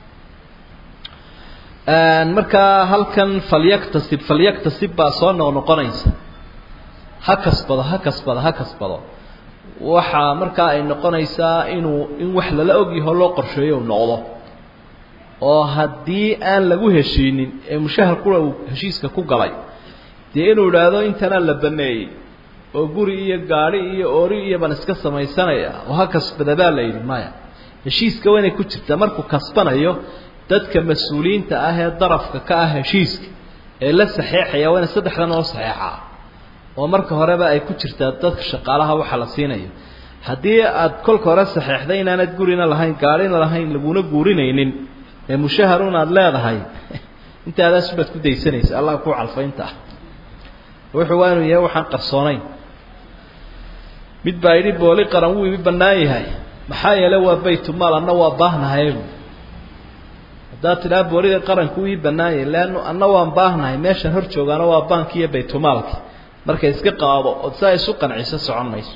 markaa halkan falyaktasib falyaktasib baa soo noqnoqonaysa ha kasbado ha kasbado ha kasbado waxaa markaa ay noqonaysaa inuu in wax lala ogyaho loo qorsheeyo u noqdo oo haddii aan lagu heshiinin ee mushahar kula uu heshiiska ku galay dee inuu idhaahdo intanaa la baneeyey oo guri iyo gaadhi iyo ori iyo baan iska samaysanaya oo ha kasbada baa la yidhi maya heshiiska waa inay ku jirtaa markuu kasbanayo dadka mas-uuliyiinta ah ee darafka ka ah heshiiska ee la saxeexaya waa inay saddexdan oo saxeexaa oo marka horeba ay ku jirtaa dadka shaqaalaha waxa la siinayo haddii aad kolka hore saxeexday inaanad gurina lahayn gaadhina lahayn laguna guurinaynin ee mushaharun aada leedahay intaadaas baad ku daysanaysa allah ku calfaynta ah wuxuu waa inuu yahay waxaan qarsoonayn mid baa yidhi booli qaran wuu imi bannaan yahay maxaa yeele waa baytumaal anna waa baahnahayu haddaad tidhaha boolida qaranku ii bannaan yahay leannu anna waan baahnahay meeshan hor joogaana waa baanki iyo baytumaalki marka iska qaado ood saa isu qanciso socon mayso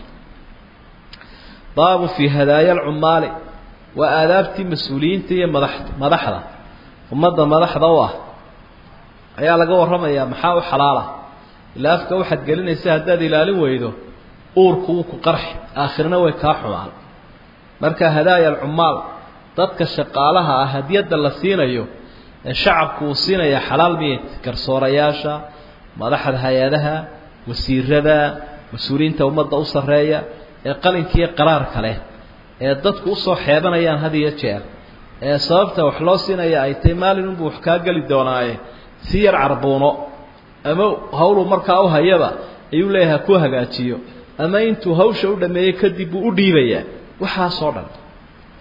baabu fii hadaaya alcumaali waa aadaabtii mas-uuliyiinta iyo madax madaxda ummadda madaxda u ah ayaa laga warramayaa maxaa u xalaala ilaa afka waxaad gelinaysa haddaad ilaalin weydo uurku wuu ku qarxi aakhirna way kaa xumaan marka hadaaya alcumaal dadka shaqaalaha ah hadiyadda la siinayo ee shacabku uu siinaya xalaal miyay garsoorayaasha madaxda hay-adaha wasiirada mas-uuliyiinta ummadda u sarreeya ee qalinkiiyo qaraarka leh ee dadku usoo xeebanayaan had iyo jeer ee sababta wax loo siinaya ay tahay maalin unbuu wax kaa geli doonaaye si yar carbuuno ama hawluu markaa u hayaba ayuu leeyahay ha ku hagaajiyo ama intuu hawsha u dhameeyey kadib buu u dhiibayaa waxaasoo dhan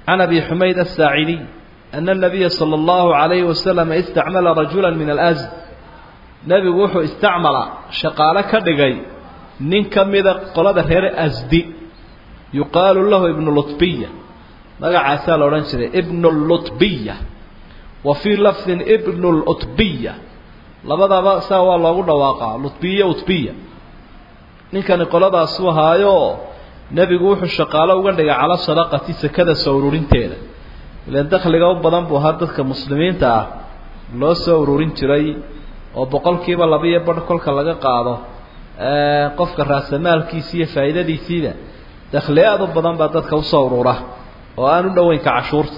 can abi xumayd asaacidiy ana الnabiya salى اllahu عalayhi wasalam istacmala rajula min alsd nebigu wuxuu istacmala shaqaalo ka dhigay nin ka mida qolada reer asdi yuqaalu lahu ibnu lutbiya magacaasaa la odhan jiray ibnu lutbiya wa fii lafdin ibnu lutbiya labadaba saa waa loogu dhawaaqaa lutbiya utbiya ninkani qoladaasuu ahaayo nebigu wuxuu shaqaalo uga dhigay cala sadaqati sekada soo ururinteeda ilaan dakhliga u badan buu ahaa dadka muslimiinta ah loo soo ururin jiray oo boqolkiiba labiiyo badh kolka laga qaado qofka raasamaalkiisi iyo faa'iidadiisiida dakhli aad u badan baa dadka usoo urura oo aan u dhoweynka cashuurta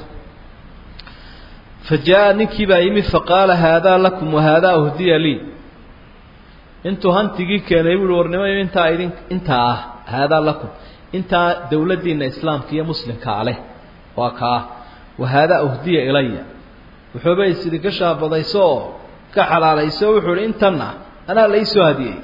fa jaa ninkii baa yimid faqaala haadaa lakum wahaadaa uhdiya lii intuu hantigii keenay buuhi warnimayo intaa idin intaa ah haadaa lakum intaa dawladdiina islaamka iyo muslimkaa leh waa kaa wahaadaa uhdiya ilaya wuxuuba is idinka shaabadayso oo ka xalaalayso wuxuu ihi intanna anaa la iisoo hadiyey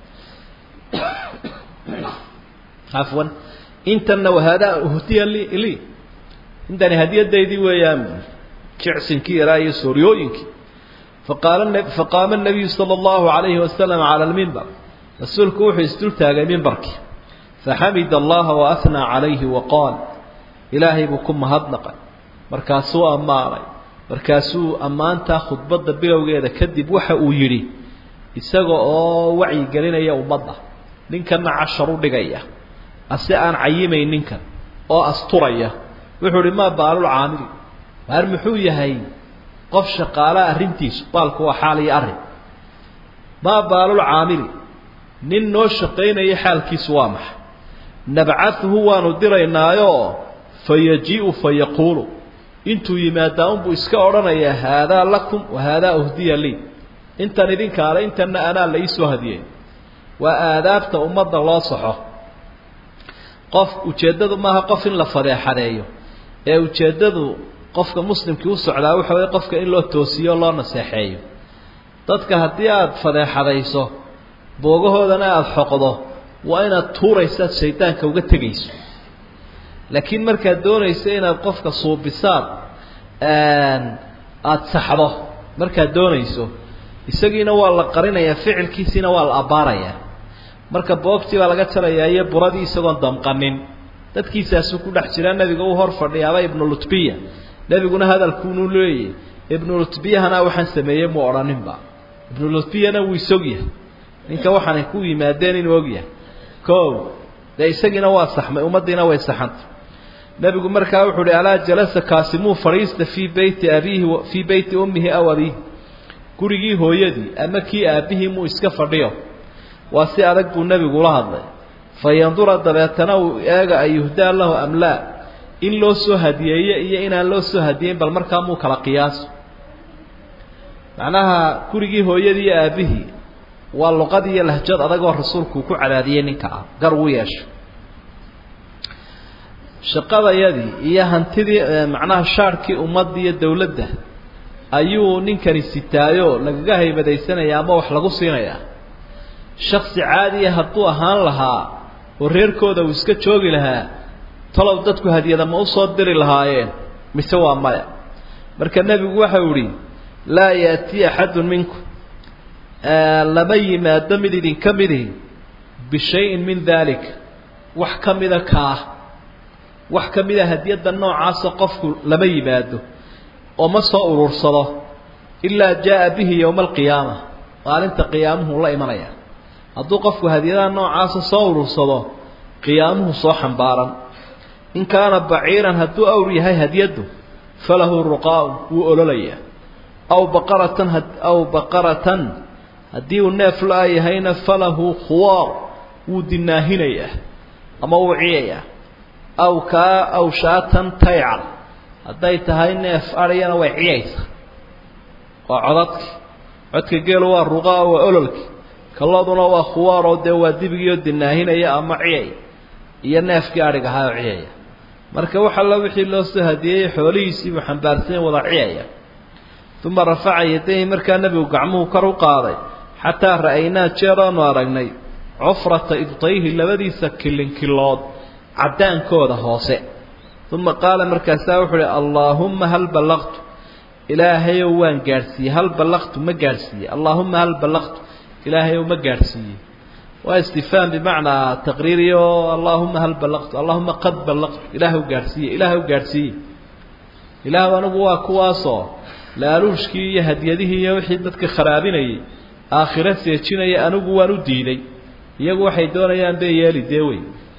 afwan intanna wahaadaa uhdiya li lii intani hadiyadaydii weeyaan jicsinkii yaraa iyo sooryooyinkii faqaala faqaama nabiyu sala allahu calayhi wasalam cala almimbar rasuulku wuxuu isdultaagay mimbarkii faxamida allaha waahnaa calayhi waqaal ilaahay buu ku mahadnaqay markaasuu ammaanay markaasuu ammaantaa khudbadda bilowgeeda kadib waxa uu yidhi isaga oo wacyigelinaya ummadda ninkanna cashar u dhigaya ase aan cayimayn ninkan oo asturaya wuxuu ihi maa baalul caamili waar muxuu yahay qof shaqaalaa arrintiisu baalku waa xaal iyo arrin maa baalul caamili nin noo shaqaynaya xaalkiisu waa maxay nabcaduhu waanu diraynaayo fa yajii'u fa yaquulu intuu yimaadaa unbuu iska odhanayaa haadaa lakum wa haadaa uhdiya lii intan idinkaale intanna anaa la iisoo hadiyey waa aadaabta ummadda loo saxo qof ujeeddadu maaha qof in la fadeexadeeyo ee ujeeddadu qofka muslimkii u socdaa waxa weye qofka in loo toosiyo o loo naseexeeyo dadka haddii aada fadeexadayso boogahoodana aada xoqdo waa inaad tuuraysaad shaydaanka uga tegayso laakiin markaad doonayso inaad qofka suubisaad aada saxdo markaad doonayso isagiina waa la qarinayaa ficilkiisiina waa la abbaarayaa marka boogtii baa laga jarayaa iyo buradii isagoon damqanin dadkiisaasuu ku dhex jiraa nebiga u hor fadhiyaaba ibnu lutbiya nebiguna hadalkuunu leeyay ibnu lutbiyahana waxaan sameeyey muu odhaninba ibnu lutbiyana wuu isogyahay ninka waxaanay ku yimaadeen inuu ogyahay ko dee isagiina waa saxmay ummaddiina way saxantay nebigu markaa wuxuu uhi alaa jalasa kaasimuu fadhiista fii beyti abiihi fii beyti ummihi aw abiihi gurigii hooyadii ama kii aabbihii muu iska fadhiyo waa si adag buu nebigu ula hadlay fa yandura dabeetana uu eega an yuhdaa lahu am laa in loo soo hadiyeeye iyo inaan loo soo hadiyeyn bal markaa muu kala qiyaaso macnaha gurigii hooyadii iyo aabbihii waa luqad iyo lahjad adagoo rasuulku ku cadaadiyey ninka ah gar uu yeesho shaqadayadii iyo hantidii macnaha shaarhkii ummadda iyo dawladda ayuu ninkani sitaayo lagaga haybadaysanaya ama wax lagu siinayaa shaksi caadiya hadduu ahaan lahaa oo reerkooda uu iska joogi lahaa talow dadku hadiyada ma usoo diri lahaayeen mise waa maya marka nebigu waxau idhi laa yaatii axadun minkum lama yimaado mid idinka midihi bishayin min dalik wax ka mida kaah wax ka mida hadiyadda noocaasa qofku lama yimaado oo ma soo urursado ilaa jaa bihi yowma alqiyaama maalinta qiyaamuhu la imanaya hadduu qofku hadiyadaha noocaasa soo urursado qiyaamuhu soo xambaaran in kaana baciiran hadduu awr yahay hadiyaddu falahu ruqaa'un wuu ololayaa aw baqaratan aw baqaratan haddii uu neef la yahayna falahu khuwaar wuu dinaahinayaa ama wuu ciyayaa aw kaa aw shaatan taycar hadday tahay neef adhiyana way ciyaysa waa codadki codka geelu waa ruqaa waa ololki kalladuna waa khuwaaroo dee waa dibigiioo dinaahinaya ama ciyay iyo neefkii adhig ahaa oo ciyaya marka wax alla wixii loo soo hadiyeeyey xoolihiisiibuu xambaarsanya wada ciyaya uma rafaca yadayhi markaa nebigu gacmuhu kor u qaaday xataa ra'aynaa jeer aanu aragnay cufrata ibtayhi labadiisa kilinkilood caddaankooda hoose uma qaala markaasaa wuxuu uhi allaahumma hal ballaqtu ilaahayow waan gaadhsiiyey hal ballaqtu ma gaadhsiiyey allaahumma hal ballaqtu ilaahayow ma gaadhsiiyey waa istifhaam bimacnaa taqriiriyo allaahuma hal ballaqtu allahuma qad ballaqtu ilaahw gaadhsiiye ilaahw gaadhsiiye ilaahw anigu waa kuwaasoo laaluushkii iyo hadyadihii iyo wixii dadka kharaabinayay aakhiro seejinaya anigu waan u diiday iyagu waxay doonayaan bay yeeli dee wey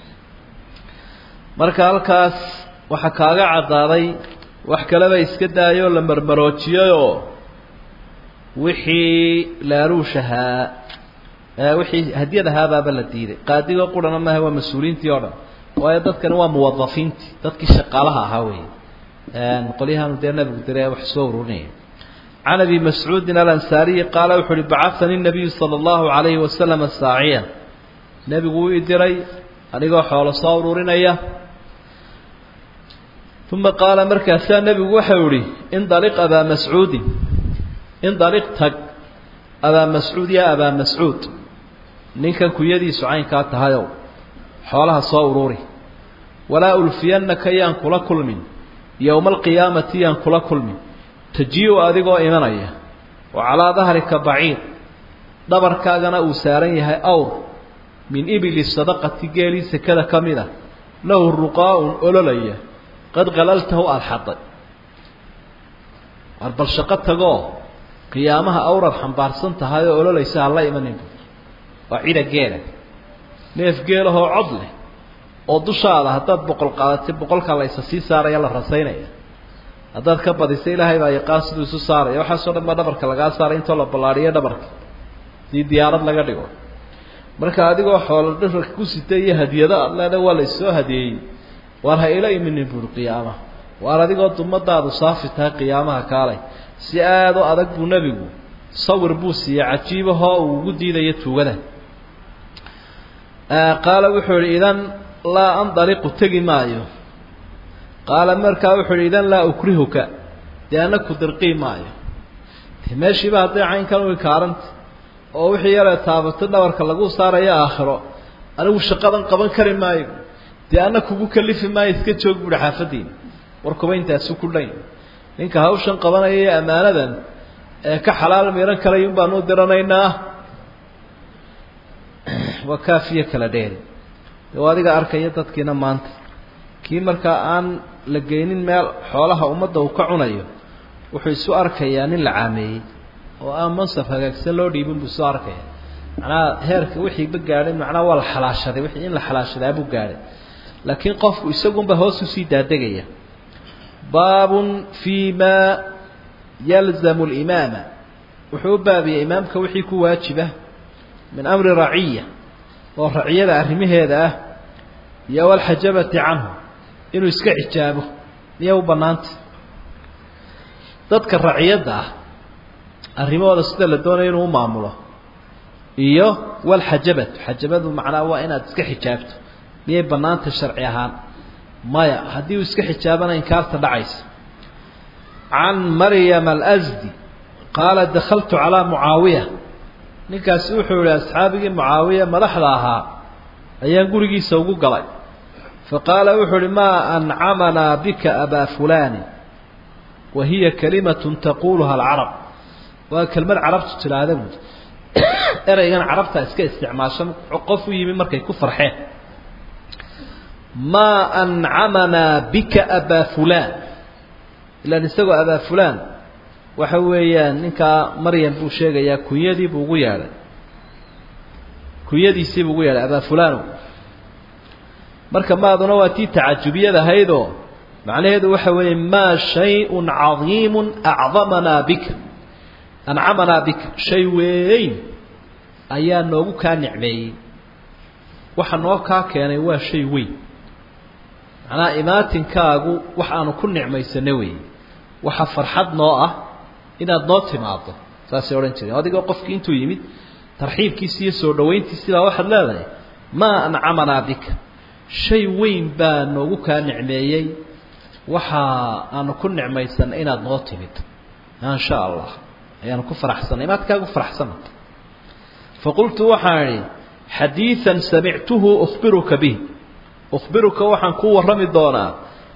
marka halkaas waxaa kaaga caddaaday wax kaleba iska daayoo la marmaroojiyayoo wixii laaluushahaa wixii hadyad ahaabaaba la diiday qaadigoo qurana maaha waa mas-uuliintii oo dhan waayo dadkani waa muwadafiintii dadkii shaqaalaha ahaa wey qolyahaanu dee nabigu diray wax soo ururinaya can abi mascuudin alansaariyi qaala wuxu uhi bacahanii nabiyu sala allahu calayhi wasalama saaciya nebigu wuu i diray anigoo xoolo soo ururinaya uma qaala markaasaa nebigu waxau ihi indaliq abaa mascuudin indaliq tag abaa mascuud yaa abaa mascuud ninkan kuyadiisu caynkaa tahayow xoolaha soo ururi walaa ulfiyannaka yaan kula kulmin yowma alqiyaamati yaan kula kulmin tajiiu adigoo imanaya wa calaa dahrika baciir dhabarkaagana uu saaran yahay awr min ibili sadaqati geelii sekada ka mid a lahu ruqaa-un ololaya qad qalaltahu aada xaday war bal shaqo tagoo qiyaamaha awrad xambaarsan tahay oo ololaysa hala imanin waa cida geela neef geelahoo cod leh oo dushaada haddaad boqol qaadatay boqolka laysa sii saaraya la rasaynaya haddaad ka badisa ilaahay baa yaqaan siduu isu saaraya waxaasoo dhan baa dhabarka lagaa saaray intoo la ballaadhiyo dhabarka sidii diyaarad laga dhigo marka adigoo xoolo dhabarka ku sitay iyo hadiyado aad leeda waa laissoo hadiyeeyey waar ha ila iminin buuri qiyaamaha waar adigoo dumadaadu saafi tahay qiyaamaha kaalay si aada u adag buu nebigu sawir buu siiyey cajiibahoo uu ugu diidayo tuugada qaala wuxuu ihi idan laa andaliqu tegi maayo qaala markaa wuxuu ihi idan laa ukrihuka dee ana ku dirqii maayo de meeshiiba hadday caynkan u ikaaranta oo wixii yaree taabato dhabarka lagu saarayo aakhiro anigu shaqadan qaban kari maayo dee ana kugu kalifi maayo iska joog buuhi xaafadiina warkuba intaasu ku dhan ninka hawshan qabanaya iyo ammaanadan ee ka xalaal miran kalayun baanu diranaynaa waa kaafiyo kala dheeri de waa adiga arkaya dadkiina maanta kii markaa aan la geynin meel xoolaha ummadda uu ka cunayo wuxuu isu arkayaa nin la caameeyey oo aan mansaf hagaagsan loo dhiibin buu isu arkaya macnaha heerka wixiiba gaadhay macnaha waa la xalaashaday wixii in la xalaashadaa buu gaadhay laakiin qofku isagunba hoos usii daadegaya baabun fii ma yalzamu limaama wuxuu u baabiyey imaamka wixii ku waajiba min amri raciya oo raciyada arrimaheeda ah iyo walxajabati canhu inuu iska xijaabo miyay u bannaanta dadka raciyadda ah arrimahooda sida la doonayo inuu u maamulo iyo walxajabatu xajabadu macnaa waa inaad iska xijaabto miyay bannaanta sharci ahaan maya haddii uu iska xijaabana inkaarta dhacaysa can maryam alsdi qaala dakaltu calaa mucaawiya ninkaasi wuxuu yihi asxaabigii mucaawiya madaxda ahaa ayaan gurigiisa ugu galay faqaala wuxuu uhi maa ancamanaa bika abaa fulani wa hiya kalimatun taquluha alcarab waa kelmad carabtu tidhaahda buui ereygan carabta iska isticmaasho qof u yimi markay ku farxeen maa ancamanaa bika abaa fulan ilaan isagoo abaa fulan waxa weeyaan ninkaa maryam buu sheegayaa kunyadiibuu ugu yeedhay kunyadiisiibuu ugu yeedhay abaa fulano marka maaduna waa tii tacajubiyad ahaydoo macnaheedu waxa weeye maa shay-un cadiimun acdamanaa bika ancamanaa bika shay weyn ayaa noogu kaa nicmeeyey waxa noo kaa keenay waa shay weyn macnaha imaatinkaagu wax aanu ku nicmaysana weeye waxa farxad noo ah inaad noo timaado saasay odhan jireen adigoo qofkii intuu yimid tarxiibkiisi iyo soo dhawayntiisi baa waxaad leedahay maa ancamanaa bika shay weyn baa noogu kaa nicmeeyey waxa aanu ku nicmaysanay inaad noo timid in sha allah ayaanu ku faraxsanay imaadkaagu faraxsana faqultu waxaan idhi xadiidan samictuhu ukhbiruka bih ukhbiruka waxaan kuu warrami doonaa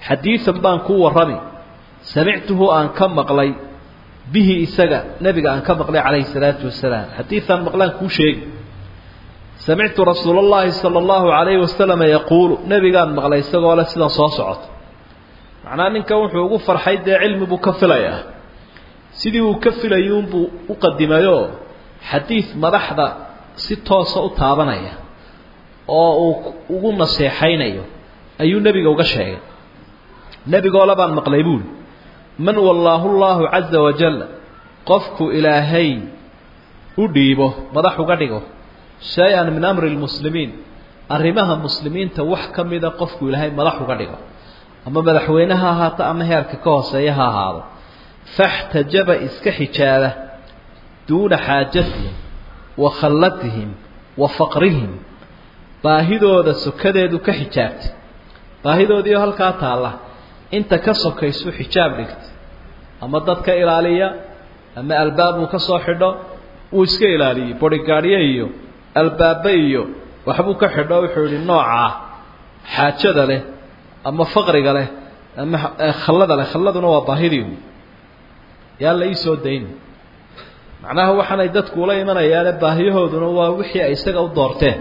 xadiidan baan kuu warrami samictuhu aan ka maqlay bihi isaga nebiga aan ka maqlay calayhi salaatu wasalaam xadiidan maqlaan kuu sheegi samictu rasuula اllahi salى اllahu alayhi wasalama yaquulu nebigaan maqlay isagoo leh sidan soo socota macnaa ninkan wuxuu ugu farxay dee cilmi buu ka filayaa sidii uu ka filayuunbuu u qadimayoo xadiid madaxda si toosa u taabanaya oo uu ugu naseexaynayo ayuu nebiga uga sheegay nebigoo labaan maqlay buuli man wallaahu llaahu caza wajal qofku ilaahay u dhiibo madax uga dhigo shay-an min amri lmuslimiin arrimaha muslimiinta wax ka mida qofku ilaahay madax uga dhigo ama madaxweyne ha ahaato ama heerka ka hooseeya ha ahaado faxtajaba iska xijaaba duuna xaajatihim wa khallatihim wa faqrihim baahidooda sokadeedu ka xijaabtay baahidoodiio halkaa taalla inta ka sokaysu xijaab dhigta ama dad ka ilaaliya ama albaab uu ka soo xidho wuu iska ilaaliyey borigaadhyo iyo albaabbe iyo waxbuu ka xidho wuxuu yihi noocaa xaajada leh ama faqriga leh ama khallada leh khalladuna waa baahidii yaa la iisoo dayn macnaha waxaanay dadku ula imanayaane baahiyahooduna waa wixii ay isaga u doorteen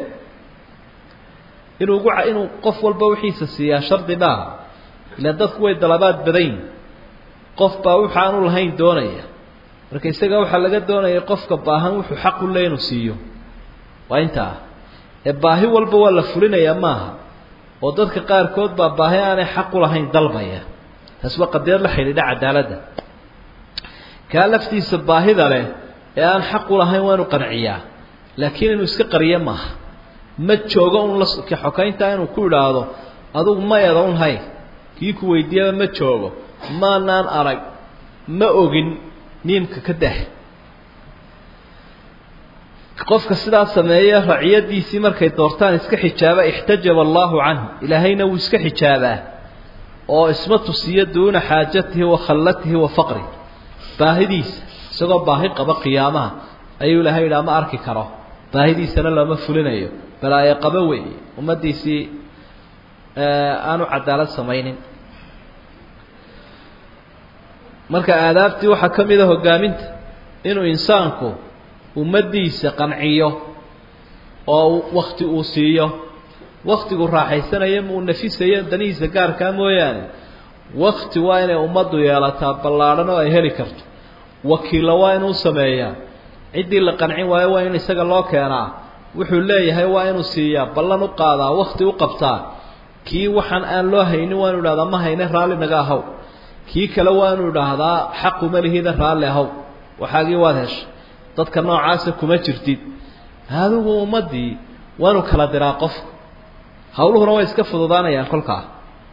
inuu ugu inuu qof walba wixiisa siiyaa shardi maaha ilaan dadku way dalabaad badayn qof baa wuxu aanu lahayn doonaya marka isaga waxaa laga doonaya qofka baahan wuxuu xaq u le inuu siiyo waa intaa ee baahi walba waa la fulinayaa maaha oo dadka qaarkood baa baahi aanay xaq u lahayn dalbaya taasi waa qadiyad la xidhiidha cadaaladda kaa laftiisa baahida leh ee aan xaq u lahayn waa inu qanciyaa laakiin inuu iska qariyo maaha ma joogo un la xokayntaa inuu ku idhaahdo adugu ma eeda un hay kii ku weydiiyaba ma joogo maanaan arag ma ogin niimka ka dah qofka sidaa sameeya raciyadiisii markay doortaan iska xijaaba ixtajaba allaahu canhu ilaahayna wuu iska xijaabaa oo isma tusiyo duuna xaajatihi wa khallatihi wa faqri baahidiisa isagoo baahi qaba qiyaamaha ayuu ilahay yidhaha ma arki karo baahidiisana looma fulinayo balaayo qabo weeye ummaddiisii aanu cadaalad samaynin marka aadaabtii waxaa ka mid a hogaaminta inuu insaanku ummaddiisa qanciyo oo wakti uu siiyo waktigu raaxaysanayo uu nafisayo danihiisa gaarkaa mooyaane wakti waa inay ummaddu yeelataa ballaadhan oo ay heli karto wakiilla waa inuu sameeyaa ciddii la qancin waayo waa in isaga loo keenaa wuxuu leeyahay waa inuu siiyaa ballan u qaadaa wakti u qabtaa kii waxaan aan loo haynin waa inu idhahdaa ma hayne raalli naga ahaw kii kale waa inuu idhaahdaa xaquma lihida raalli ahaw waxaagii waad heshay dadka noocaasa kuma jirtid adigu ummaddii waa inu kala diraa qofka hawluhuna way iska fududaanayaan kolkaa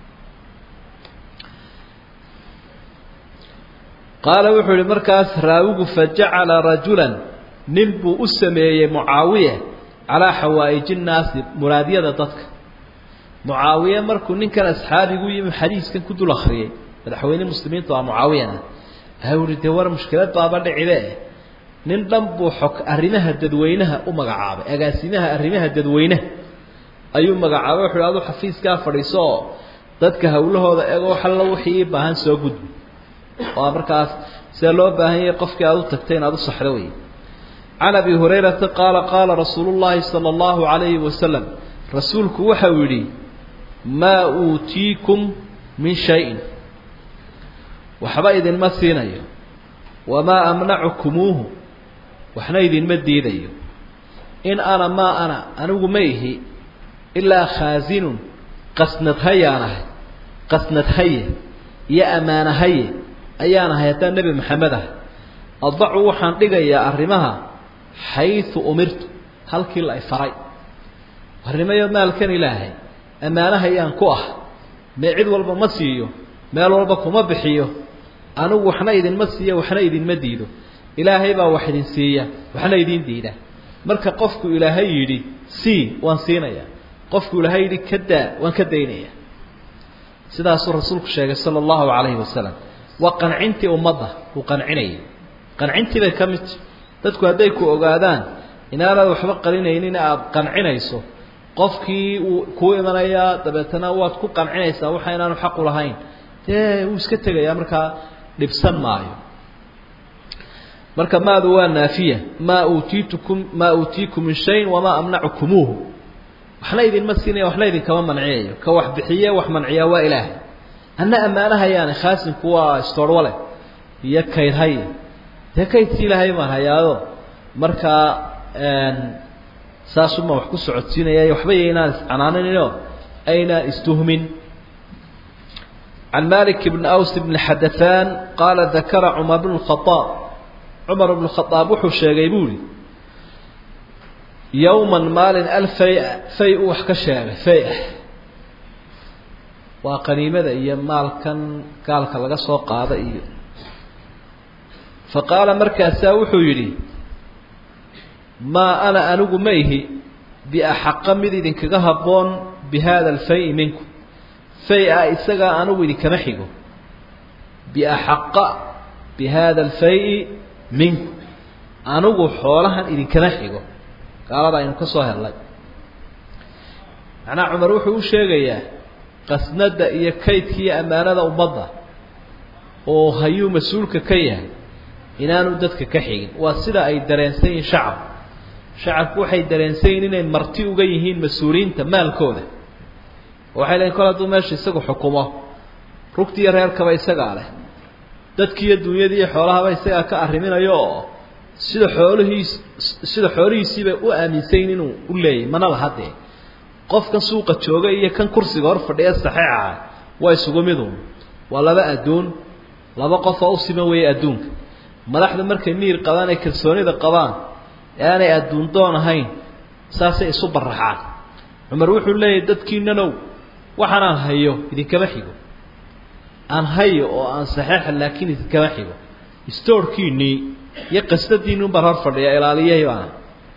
qaala wuxuu yihi markaas raawigu fajacala rajulan nin buu u sameeyey mucaawiya calaa xawaa'iji nnaasi muraadyada dadka mucaawiye markuu ninkan asxaabigu yimi xadiiskan ku dul akriyey madaxweyne muslimiintu waa mucaawiyana ayu uhi dee war mushkilad baaba dhicide nin dhan buu xog arrimaha dadweynaha u magacaabay agaasimaha arrimaha dadweynaha ayuu magacaabay wuxu adu xafiiskaa fadhiiso oo dadka hawlahooda eego xallo wixii ii baahan soo gudbi oo markaas sida loo baahan yahay qofkii aada u tagtay inaad u saxdo wey can abi hurayrata qaala qaala rasuulu llaahi sala allahu calayhi wasalam rasuulku waxa uu yidhi maa uutiikum min shayin waxba idinma siinayo wamaa amnacukumuuhu waxna idinma diidayo in ana maa ana anigu ma ihi ilaa khaasinun qasnad hayaan ahay qasnad haye iyo ammaana haye ayaan ahay haddaan nebi maxamed ahay adacu waxaan dhigayaa arrimaha xaysu umirtu halkii la ifaray arrimayo maalkan ilaahay ammaanahayaan ku ah mee cid walba ma siiyo meel walba kuma bixiyo anigu waxna idinma siiya waxna idinma diido ilaahay baa wax idin siiya waxna idin diida marka qofku ilaahay yidhi sii waan siinaya qofku ilaahay yidhi ka daa waan ka daynaya sidaasuu rasuulku sheegay sala allahu calayhi wasalam waa qancintii ummadda uu qancinayay qancintii bay ka midta dadku hadday ku ogaadaan inaanaad waxba qalinaynin aada qancinayso qofkii uu kuu imanayaa dabeetana waad ku qancinaysaa waxa inaanu xaq u lahayn dee wuu iska tegayaa markaa dhibsan maayo marka maadu waa naafiya maa uutiitukum maa uutiikum min shayin wamaa amnacukumuuhu waxna idinma siinaya waxna idinkama manciyayo ka wax bixiye wax manciyaa waa ilaahay anna ammaanahayaani khaasinku waa istoorwale iyo kaydhay dee kaydsi ilaahay maan hayaado markaa saasuma wax ku socodsiinaya waxba yaynaan iscanaaninoo aynaan istuhmin can malik bn aws bn xadaثan qaala dakara cumar bn khaaab cumar bn khaaab wuxuu sheegay buu ihi yowma maalin alfay fay u wax ka sheegay fay ah waa qaniimada iyo maalkan gaalka laga soo qaada iyo faqaala markaasaa wuxuu yidhi maa ana anigu ma ihi biaxaqa mid idinkaga habboon bi hada alfay minku fay-a isagaa anigu idinkama xigo biaxaqa bi hada alfay-i minku anigu xoolahan idinkama xigo gaalada aynu ka soo hellay macnaha cumar wuxuu u sheegayaa qasnada iyo kaydka iyo ammaanada ummadda oo hayuu mas-uulka ka yahay inaanu dadka ka xigin waa sida ay dareensan yihiin shacab shacabku waxay dareensan yihin inay marti uga yihiin mas-uuliyiinta maalkooda waxay leeyiin kol hadduu meesha isagu xukumo rugti iyo reerkaba isagaa leh dadkiiyo dunyadii iyo xoolahaba isagaa ka arriminayo oo sida xoolihiis sida xoolihiisiibay u aaminsayin inuu u leeyahy mana laha dee qofkan suuqa jooga iyo kan kursiga hor fadhiya saxeixa waa isugu midun waa laba adduun laba qof oo u siman weeye adduunka madaxda markay miyir qabaan ay kalsoonida qabaan ee aanay adduun doon ahayn saasay isu baraxaan cumar wuxuu leeyahay dadkiinanow waxaanaan hayo idinkama xigo aan hayo oo aan saxeixa laakiin idinkama xigo stoorkiinii iyo qasdadiinni un baan hor fadhiya ilaaliyahi baana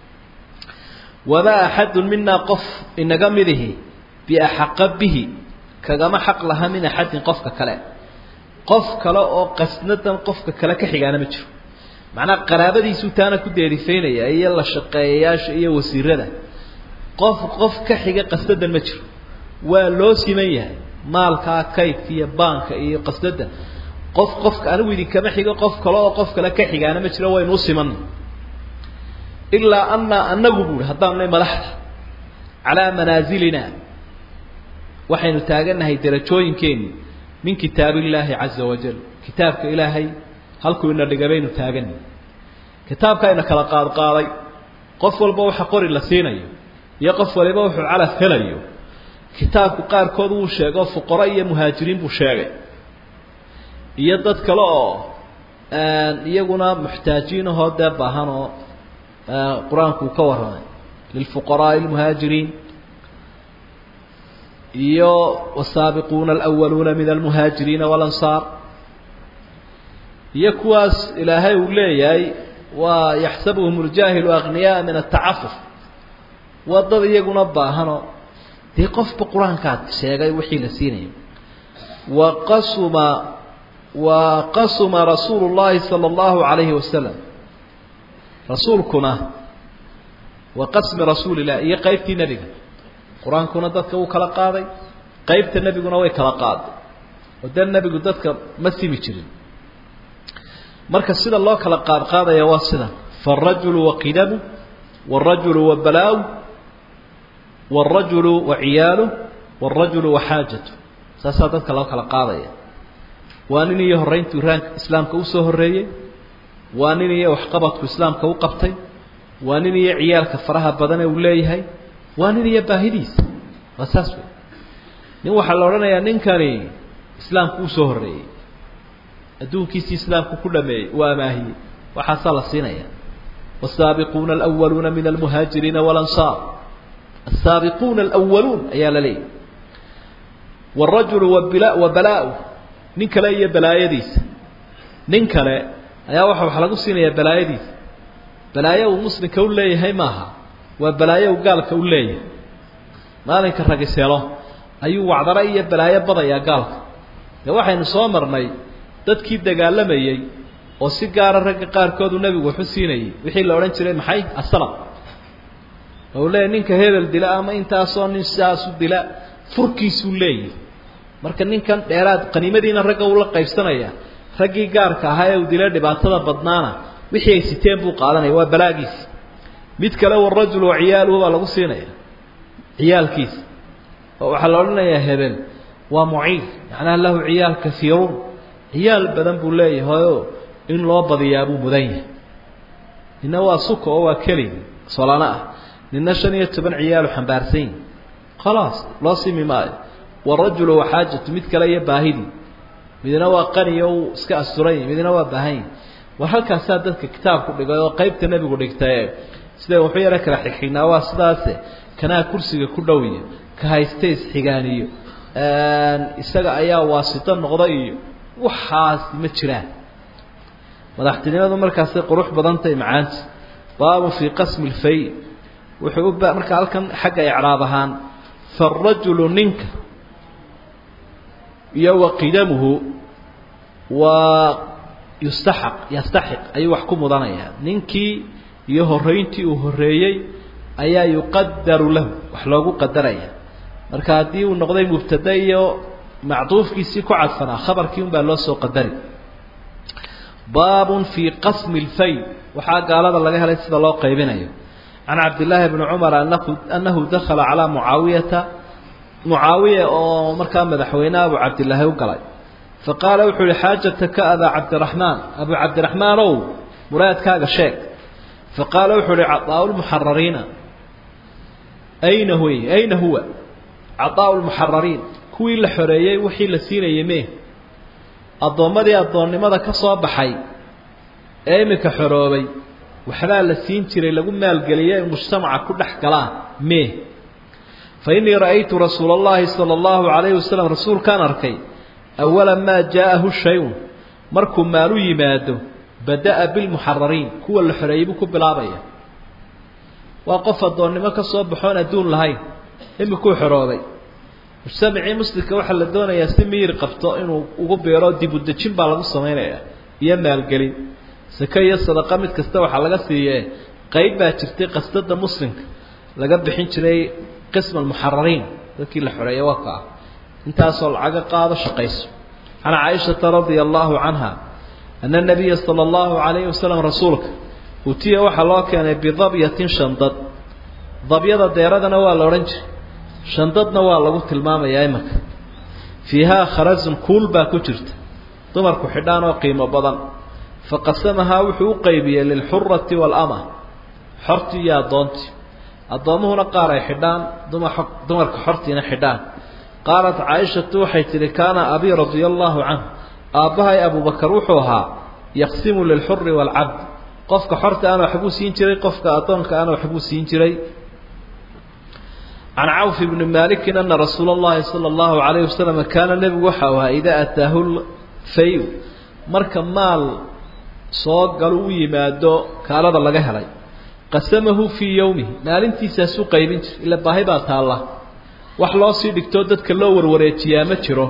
wamaa axadun minaa qof inaga midihi biaxaqa bihi kagama xaq laha min axadin qofka kale qof kale oo qasnadan qofka kale ka xigaana ma jiro macnaha qaraabadiisuu taana ku deerifaynaya iyo la shaqeeyayaasha iyo wasiirada qof qof ka xiga qasnadan ma jiro waa loo siman yahay maalkaa kaydka iyo baanka iyo qasnada qof qofka anigu idinkama xigo qof kale oo qof kale ka xigaana ma jiro waynu u simanay ilaa anaa anagu buuhi haddaanu nay madaxda calaa manaasilina waxaynu taagannahay darajooyinkeeni min kitaab illaahi caza wajal kitaabka ilaahay halkuu ina dhiga baynu taagannahy kitaabkaa ina kala qaadqaaday qof walba waxa qori la siinayo iyo qof waliba wuxuu calaf helayo kitaabku qaarkood wuu sheego fuqaro iyo muhaajiriin buu sheegay iyo dad kale oo iyaguna muxtaajiin ahoo dee baahan oo qur-aanku uu ka warramay lilfuqaraaءi اlmuhaajiriin iyo wasaabiquuna alأwaluuna min almuhaajiriina walansaar iyo kuwaas ilaahay uu leeyahay waa yaxsabuhum اljaahilu agniyaءa min atacafuf waa dad iyaguna baahanoo dee qofba qur-aankaad sheegay wixii la siinayo waqasuma waqasuma rasuulu اllahi salى اllahu عalayhi wasalam rasuulkuna wa qasmi rasuuli illah iyo qaybtii nebiga qur-aankuna dadka wuu kala qaaday qaybta nebiguna way kala qaaday oo dee nebigu dadka ma simi jirin marka sida loo kala qaadqaadaya waa sida faالrajulu waqidamu wالrajulu wabalaaw wالrajulu waciyaalu wالrajulu waxaajatu saasaa dadka loo kala qaadaya waa nin iyo horreyntu iraanka islaamka usoo horreeyey waa nin iyo waxqabadku islaamka u qabtay waa nin iyo ciyaalka faraha badane uu leeyahay waa nin iyo baahidiisa waa saas wey nin waxaa la odhanayaa ninkani islaamku usoo horreeyey adduunkiisii islaamku ku dhameeyey uu amaahiyey waxaasaa la siinaya والsaabiquuna alأwaluuna min almuhaajiriina walansaar الsaabiquuna alأwaluun ayaa la leeyahy wالrajulu wabalaa nin kale iyo balaayadiisa nin kale ayaa waxa wax lagu siinayaa balaayadiisa balaayo uu muslimka u leeyahay maaha waa balaayo uu gaalka u leeyahay maalinka ragiselo ayuu wacdaro iyo balaayo badayaa gaalka dee waxaynu soo marnay dadkii dagaalamayey oo si gaara ragga qaarkoodu nebigu waxu siinayay wixii la odhan jiray maxay asalam oo leeyahy ninka hebel dila ama intaasoo nin sidaasu dila furkiisuu leeyahy marka ninkan dheeraad qaniimadiina ragga uu la qaybsanaya raggii gaarka ahaa ee uu dila dhibaatada badnaana wixii ay siteen buu qaadanaya waa balaagiisi mid kale warajul wa ciyaaluhu baa lagu siinaya ciyaalkiisa oo waxaa la odhanayaa hebel waa muciil macnaha lahu ciyaal kaiiruun ciyaal badan buu leeyahayoo in loo badiyaa buu mudan yahay nina waa suka oo waa keligi solano ah nina shan iyo toban ciyaalu xambaarsan yihi khalaas loo simi maayo warajulu waxaajatu mid kale iyo baahidii midna waa qaniyo uu iska asturan yahi midna waa baahanyahi war halkaasaa dadka kitaabku dhigay oo qaybta nebigu dhigtaye sida wuxuu yaro kala xigxignaa waa sidaase kanaa kursiga ku dhow iyo ka hayste isxigaaniyo isaga ayaa waasito noqda iyo waxaasi ma jiraan madaxtinimadu markaasay qurux badantahay macaanta baabun fii qasmi lfay wuxuu u markaa halkan xagga icraab ahaan faarajulu ninka iyo wa qidamuhu waa yustaxaq yastaxiq ayuu wax ku mudanayaa ninkii iyo horeyntii uu horeeyey ayaa yuqadaru lahu wax loogu qadaraya marka haddii uu noqday mubtada iyo macduufkiisii ku cadfanaa khabarkii un baa loo soo qadari baabun fii qasmi lfay waxaa gaalada laga helay sida loo qaybinayo can cabdillaahi bni cumar anahu annahu dakala calaa mucaawiyata mucaawiya oo markaa madaxweyne abu cabdillaahi u galay fa qaala wuxuu yihi xaajataka abaa cabdiraxmaan abu cabdiraxmaan ow muraadkaaga sheeg fa qaala wuxuu ihi cadaa lmuxarariina ayna huy ayna huwa cadaa lmuxarariin kuwii la xoreeyey wixii la siinayay mee addoommadii addoonnimada ka soo baxay ee iminka xoroobay waxbaa la siin jiray lagu maalgeliyay ay mujtamaca ku dhex galaan mee fa innii ra'aytu rasuula allahi sala allahu calayhi wasalam rasuulkaan arkay awala maa jaa'ahu shay-un markuu maalu yimaado bada'a bilmuxarariin kuwa la xoreeyey buu ku bilaabaya waa qof addoonnimo ka soo baxoon adduun lahayn imikuu xoroobay mujtamacii muslimka waxaa la doonayaa si miyir qabto inuu ugu beero dib u dejin baa lagu samaynayaa iyo maalgelin sake iyo sadaqa mid kasta waxaa laga siiyee qeyb baa jirtay qasdada muslimka laga bixin jiray qisma almuxarariin dadkii la xoreeyay waa ka ah intaasoo lacaga qaado shaqayso can caaishata radia allahu canha ana nabiya sala allahu calayhi wasalam rasuulka utiya waxaa loo keenay bidabyatin shandad dabyada deeradana waa la odhan jiray shandadna waa lagu tilmaamayaa imanka fiihaa kharazun kuul baa ku jirta dumarku xidhaan oo qiimo badan faqasamahaa wuxuu u qaybiyey lilxurati waalama xortii iyo addoontii addoommuhuna qaar ay xidhaan duma dumarka xortiina xidhaan qaalat caaishatu waxay tidhi kaana abii radia allaahu canhu aabbahay abubakar wuxuu ahaa yaqsimu lilxuri waalcabd qofka xorta ana waxbuu siin jiray qofka addoonka ana waxbuu siin jiray can cawf bni malikin ana rasuula اllahi salى اllahu alayh wasalam kaana nebigu waxau ahaa idaa ataahu fay marka maal soo galu u yimaado kaalada laga helay qasamahu fii yowmihi maalintiisaasuu qaybin jir ila baahi baa taalla wax loo sii dhigtoo dadka loo warwareejiyaa ma jiro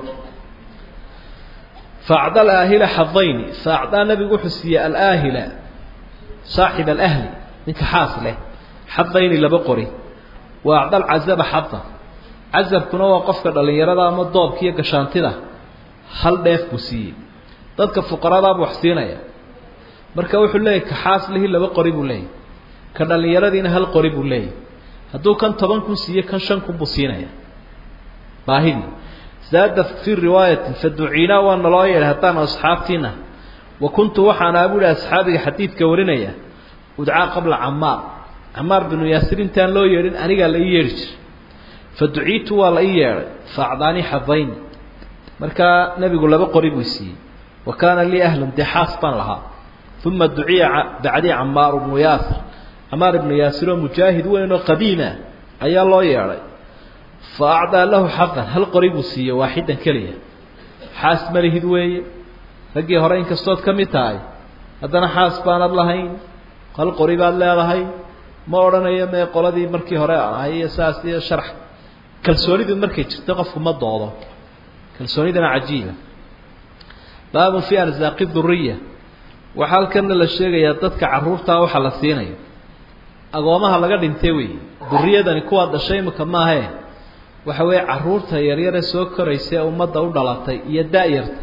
faacda alaahila xadayni faacdaa nebigu wuxuu siiyey alaahila saaxib alahli ninka xaas leh xadayni laba qori wa acda alcazaba xada casabkuna waa qofka dhallinyarada ama doobka iyo gashaantida hal dheef buu siiyey dadka fuqaradaabuu wax siinaya marka wuxuu leeyahy ka xaas lihi laba qori buu leeyahy ka dhallinyaradiina hal qori buu leeyahy hadduu kan toban kun siiye kan shan kun buu siinaya baahidii zaada fii riwaayatin faduciinaa waa naloo yeedhay haddaan asxaabtiina wa kuntu waxaana buuhi asxaabiga xadiidka warinaya udcaa qabla camaar camaar binu yaasir intaan loo yeedhin anigaa la ii yeedhi jiray fa duciitu waa la ii yeedhay fa acdaanii xadayni markaa nebigu laba qori buu siiyey wa kaana lii ahlun dee xaas baan lahaa uma duciya bacdii camaaru bnu yaasir camaar ibnu yaasir oo mujaahid weyn oo qadiima ayaa loo yeedhay fa acdaa lahu xaqan hal qori buu siiyey waaxidan keliya xaas malihid weeye raggii hore inkastood ka mid tahay haddana xaas baanad lahayn hal qori baad leedahay ma odhanayo mee qoladii markii hore ahay iyo saas iyo sharax kalsoonidu markay jirto qofku ma doodo kalsoonidana cajiiba baabun fii arsaaqi duriya waxaa halkana la sheegayaa dadka carruurtaa waxa la siinayo agoomaha laga dhintay wey duriyadani kuwaa dhashay imika maahee waxa weeye caruurta yaryare soo koraysa ee ummadda u dhalatay iyo da-yarta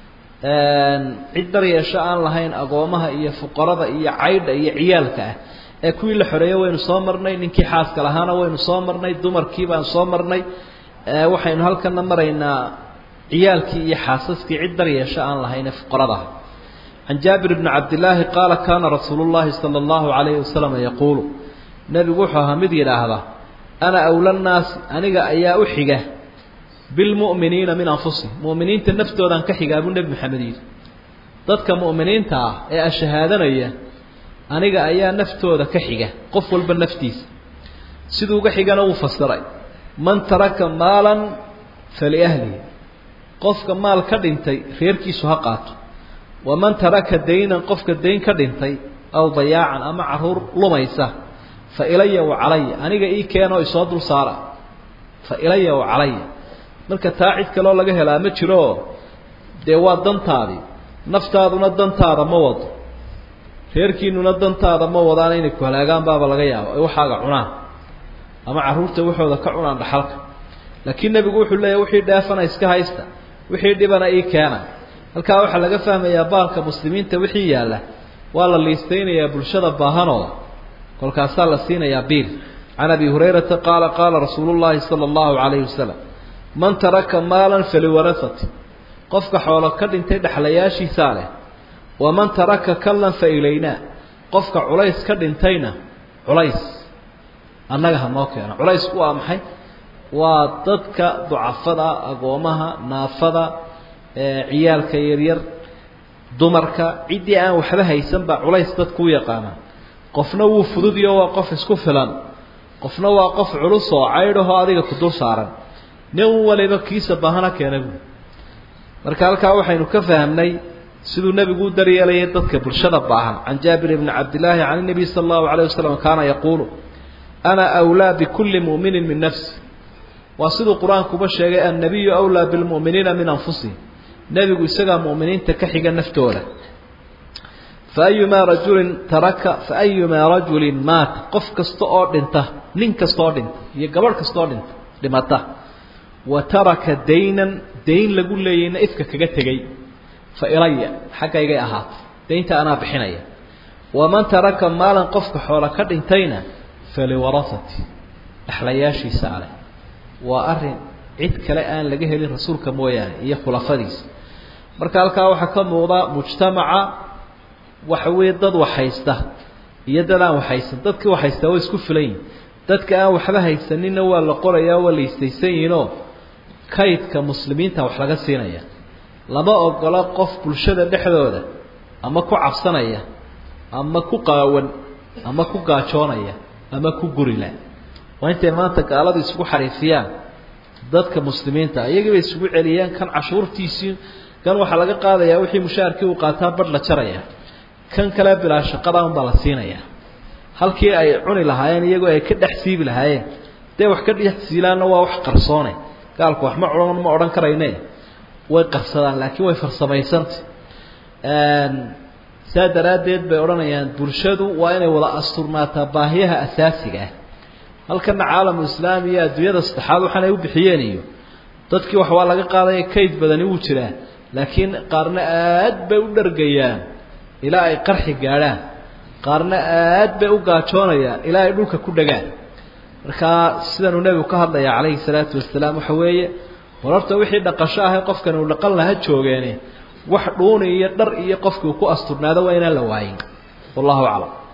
cid daryeesho aan lahayn agoomaha iyo fuqarada iyo caydha iyo ciyaalka ah ee kuwii la xoreeyey waynu soo marnay ninkii xaaska lahaana waynu soo marnay dumarkii baan soo marnay waxaynu halkana maraynaa ciyaalkii iyo xaasaskii cid daryeesho aan lahayn ee fuqaradaha can jaabir bni cabdillaahi qaala kaana rasuulu llahi sala allahu calayhi wasalam yaquulu nebigu wuxuu ahaa mid yidhaahda ana awla nnaasi aniga ayaa u xiga bilmu'miniina min anfusihim mu'miniinta naftoodan ka xigaa buu nebi maxamed yidhi dadka mu'miniinta ah ee ashahaadanaya aniga ayaa naftooda ka xiga qof walba naftiisa siduu uga xigana wuu fasiray man taraka maalan faliahlihi qofka maal ka dhintay reerkiisu ha qaato waman taraka daynan qofka dayn ka dhintay aw dayaacan ama caruur lumaysa fa ilaya wa calaya aniga ii keenoo isoo dul saara fa ilaya wa calaya marka taa cid kaloo laga helaa ma jirooo dee waa dantaadii naftaaduna dantaada ma wado reerkiinuna dantaada ma wadaan inay ku halaagaan baaba laga yaabo ay waxaaga cunaan ama carruurta waxooda ka cunaan dhaxalka laakiin nebigu wuxuu leeyahy wixii dheefana iska haysta wixii dhibana ii keena halkaa waxaa laga fahmayaa baalka muslimiinta wixii yaalla waa la liistaynayaa bulshada baahanooda kolkaasaa la siinayaa biil can abi hurayrata qaala qaala rasuulu llaahi sala allahu calayhi wasalam man taraka maalan faliwarasati qofka xoolo ka dhintay dhexlayaashiisaa leh waman taraka kallan fa ilaynaa qofka culays ka dhintayna culays annaga ha noo keeno culaysku waa maxay waa dadka ducafada agoomaha naafada ciyaalka yaryar dumarka ciddii aan waxba haysan baa culays dadku u yaqaana qofna wuu fududiyo waa qof isku filan qofna waa qof culus oo caydhahoo adiga ku dul saaran nin waliba kiisa baahana keena buui marka halkaa waxaynu ka fahamnay siduu nebigu u daryeelayay dadka bulshada baahan can jaabir bni cabdillaahi can nabiy sala allahu alayh wasalam kaana yaquulu ana awlaa bikulli mu'minin min nafsi waa siduu qur-aankuba sheegay annabiyu awlaa bilmu'miniina min anfusihim nebigu isagaa mu'miniinta ka xiga naftooda faayumaa rajulin taraka faayumaa rajulin maata qof kasta oo dhinta nin kasta oo dhinta iyo gabadh kasta oo dhinta dhimata wa taraka daynan dayn lagu leeyayna ifka kaga tegay fa ilaya xaggaygay ahaatay daynta anaa bixinaya waman taraka maalan qofka xoola ka dhintayna faliwarasati dhexlayaashiisa aleh waa arrin cid kale aan laga helin rasuulka mooyaane iyo khulafadiisa marka halkaa waxaa ka muuqda mujtamaca waxa weeye dad waxhaysta iyo dad aan waxhaysan dadkii waxhaystaa way isku filan yihin dadka aan waxba haysaninna waa la qorayaa waa la istaysan yihinoo kaydka muslimiinta wax laga siinaya lama ogola qof bulshada dhexdooda ama ku cabsanaya ama ku qaawan ama ku gaajoonaya ama ku gurila waa intay maanta gaaladu isugu xariifiyaan dadka muslimiinta iyagii bay isugu celiyaan kan cashuurtiisii kan waxaa laga qaadayaa wixii mushaharkii uu qaataa badh la jaraya kan kale bilaa shaqada unbaa la siinayaa halkii ay cuni lahaayeen iyagoo ay ka dhex siibi lahaayeen dee wax ka dhex siilaanna waa wax qarsoone gaalku wax ma odhan ma odhan karayne way qarsadaan laakiin way farsamaysanta saa daraaddeed bay odhanayaan bulshadu waa inay wada asturnaataa baahiyaha asaasiga ah halkana caalamu islaami iyo adduunyada saddexaad waxaanay u bixiyeen iyo dadkii wax waa laga qaadaya kayd badani wuu jiraa laakiin qaarna aad bay u dhargayaan ilaa ay qarxi gaadhaan qaarna aad bay u gaajoonayaan ilaa ay dhulka ku dhagaan markaa sidanuu nebigu ka hadlaya calayhi salaatu wasalaam waxa weeye war horta wixii dhaqasho ahay qofkan uu dhaqan laha joogeene wax dhuuni iyo dhar iyo qofkii uu ku asturnaado waa inaan la waayin wallahu aclam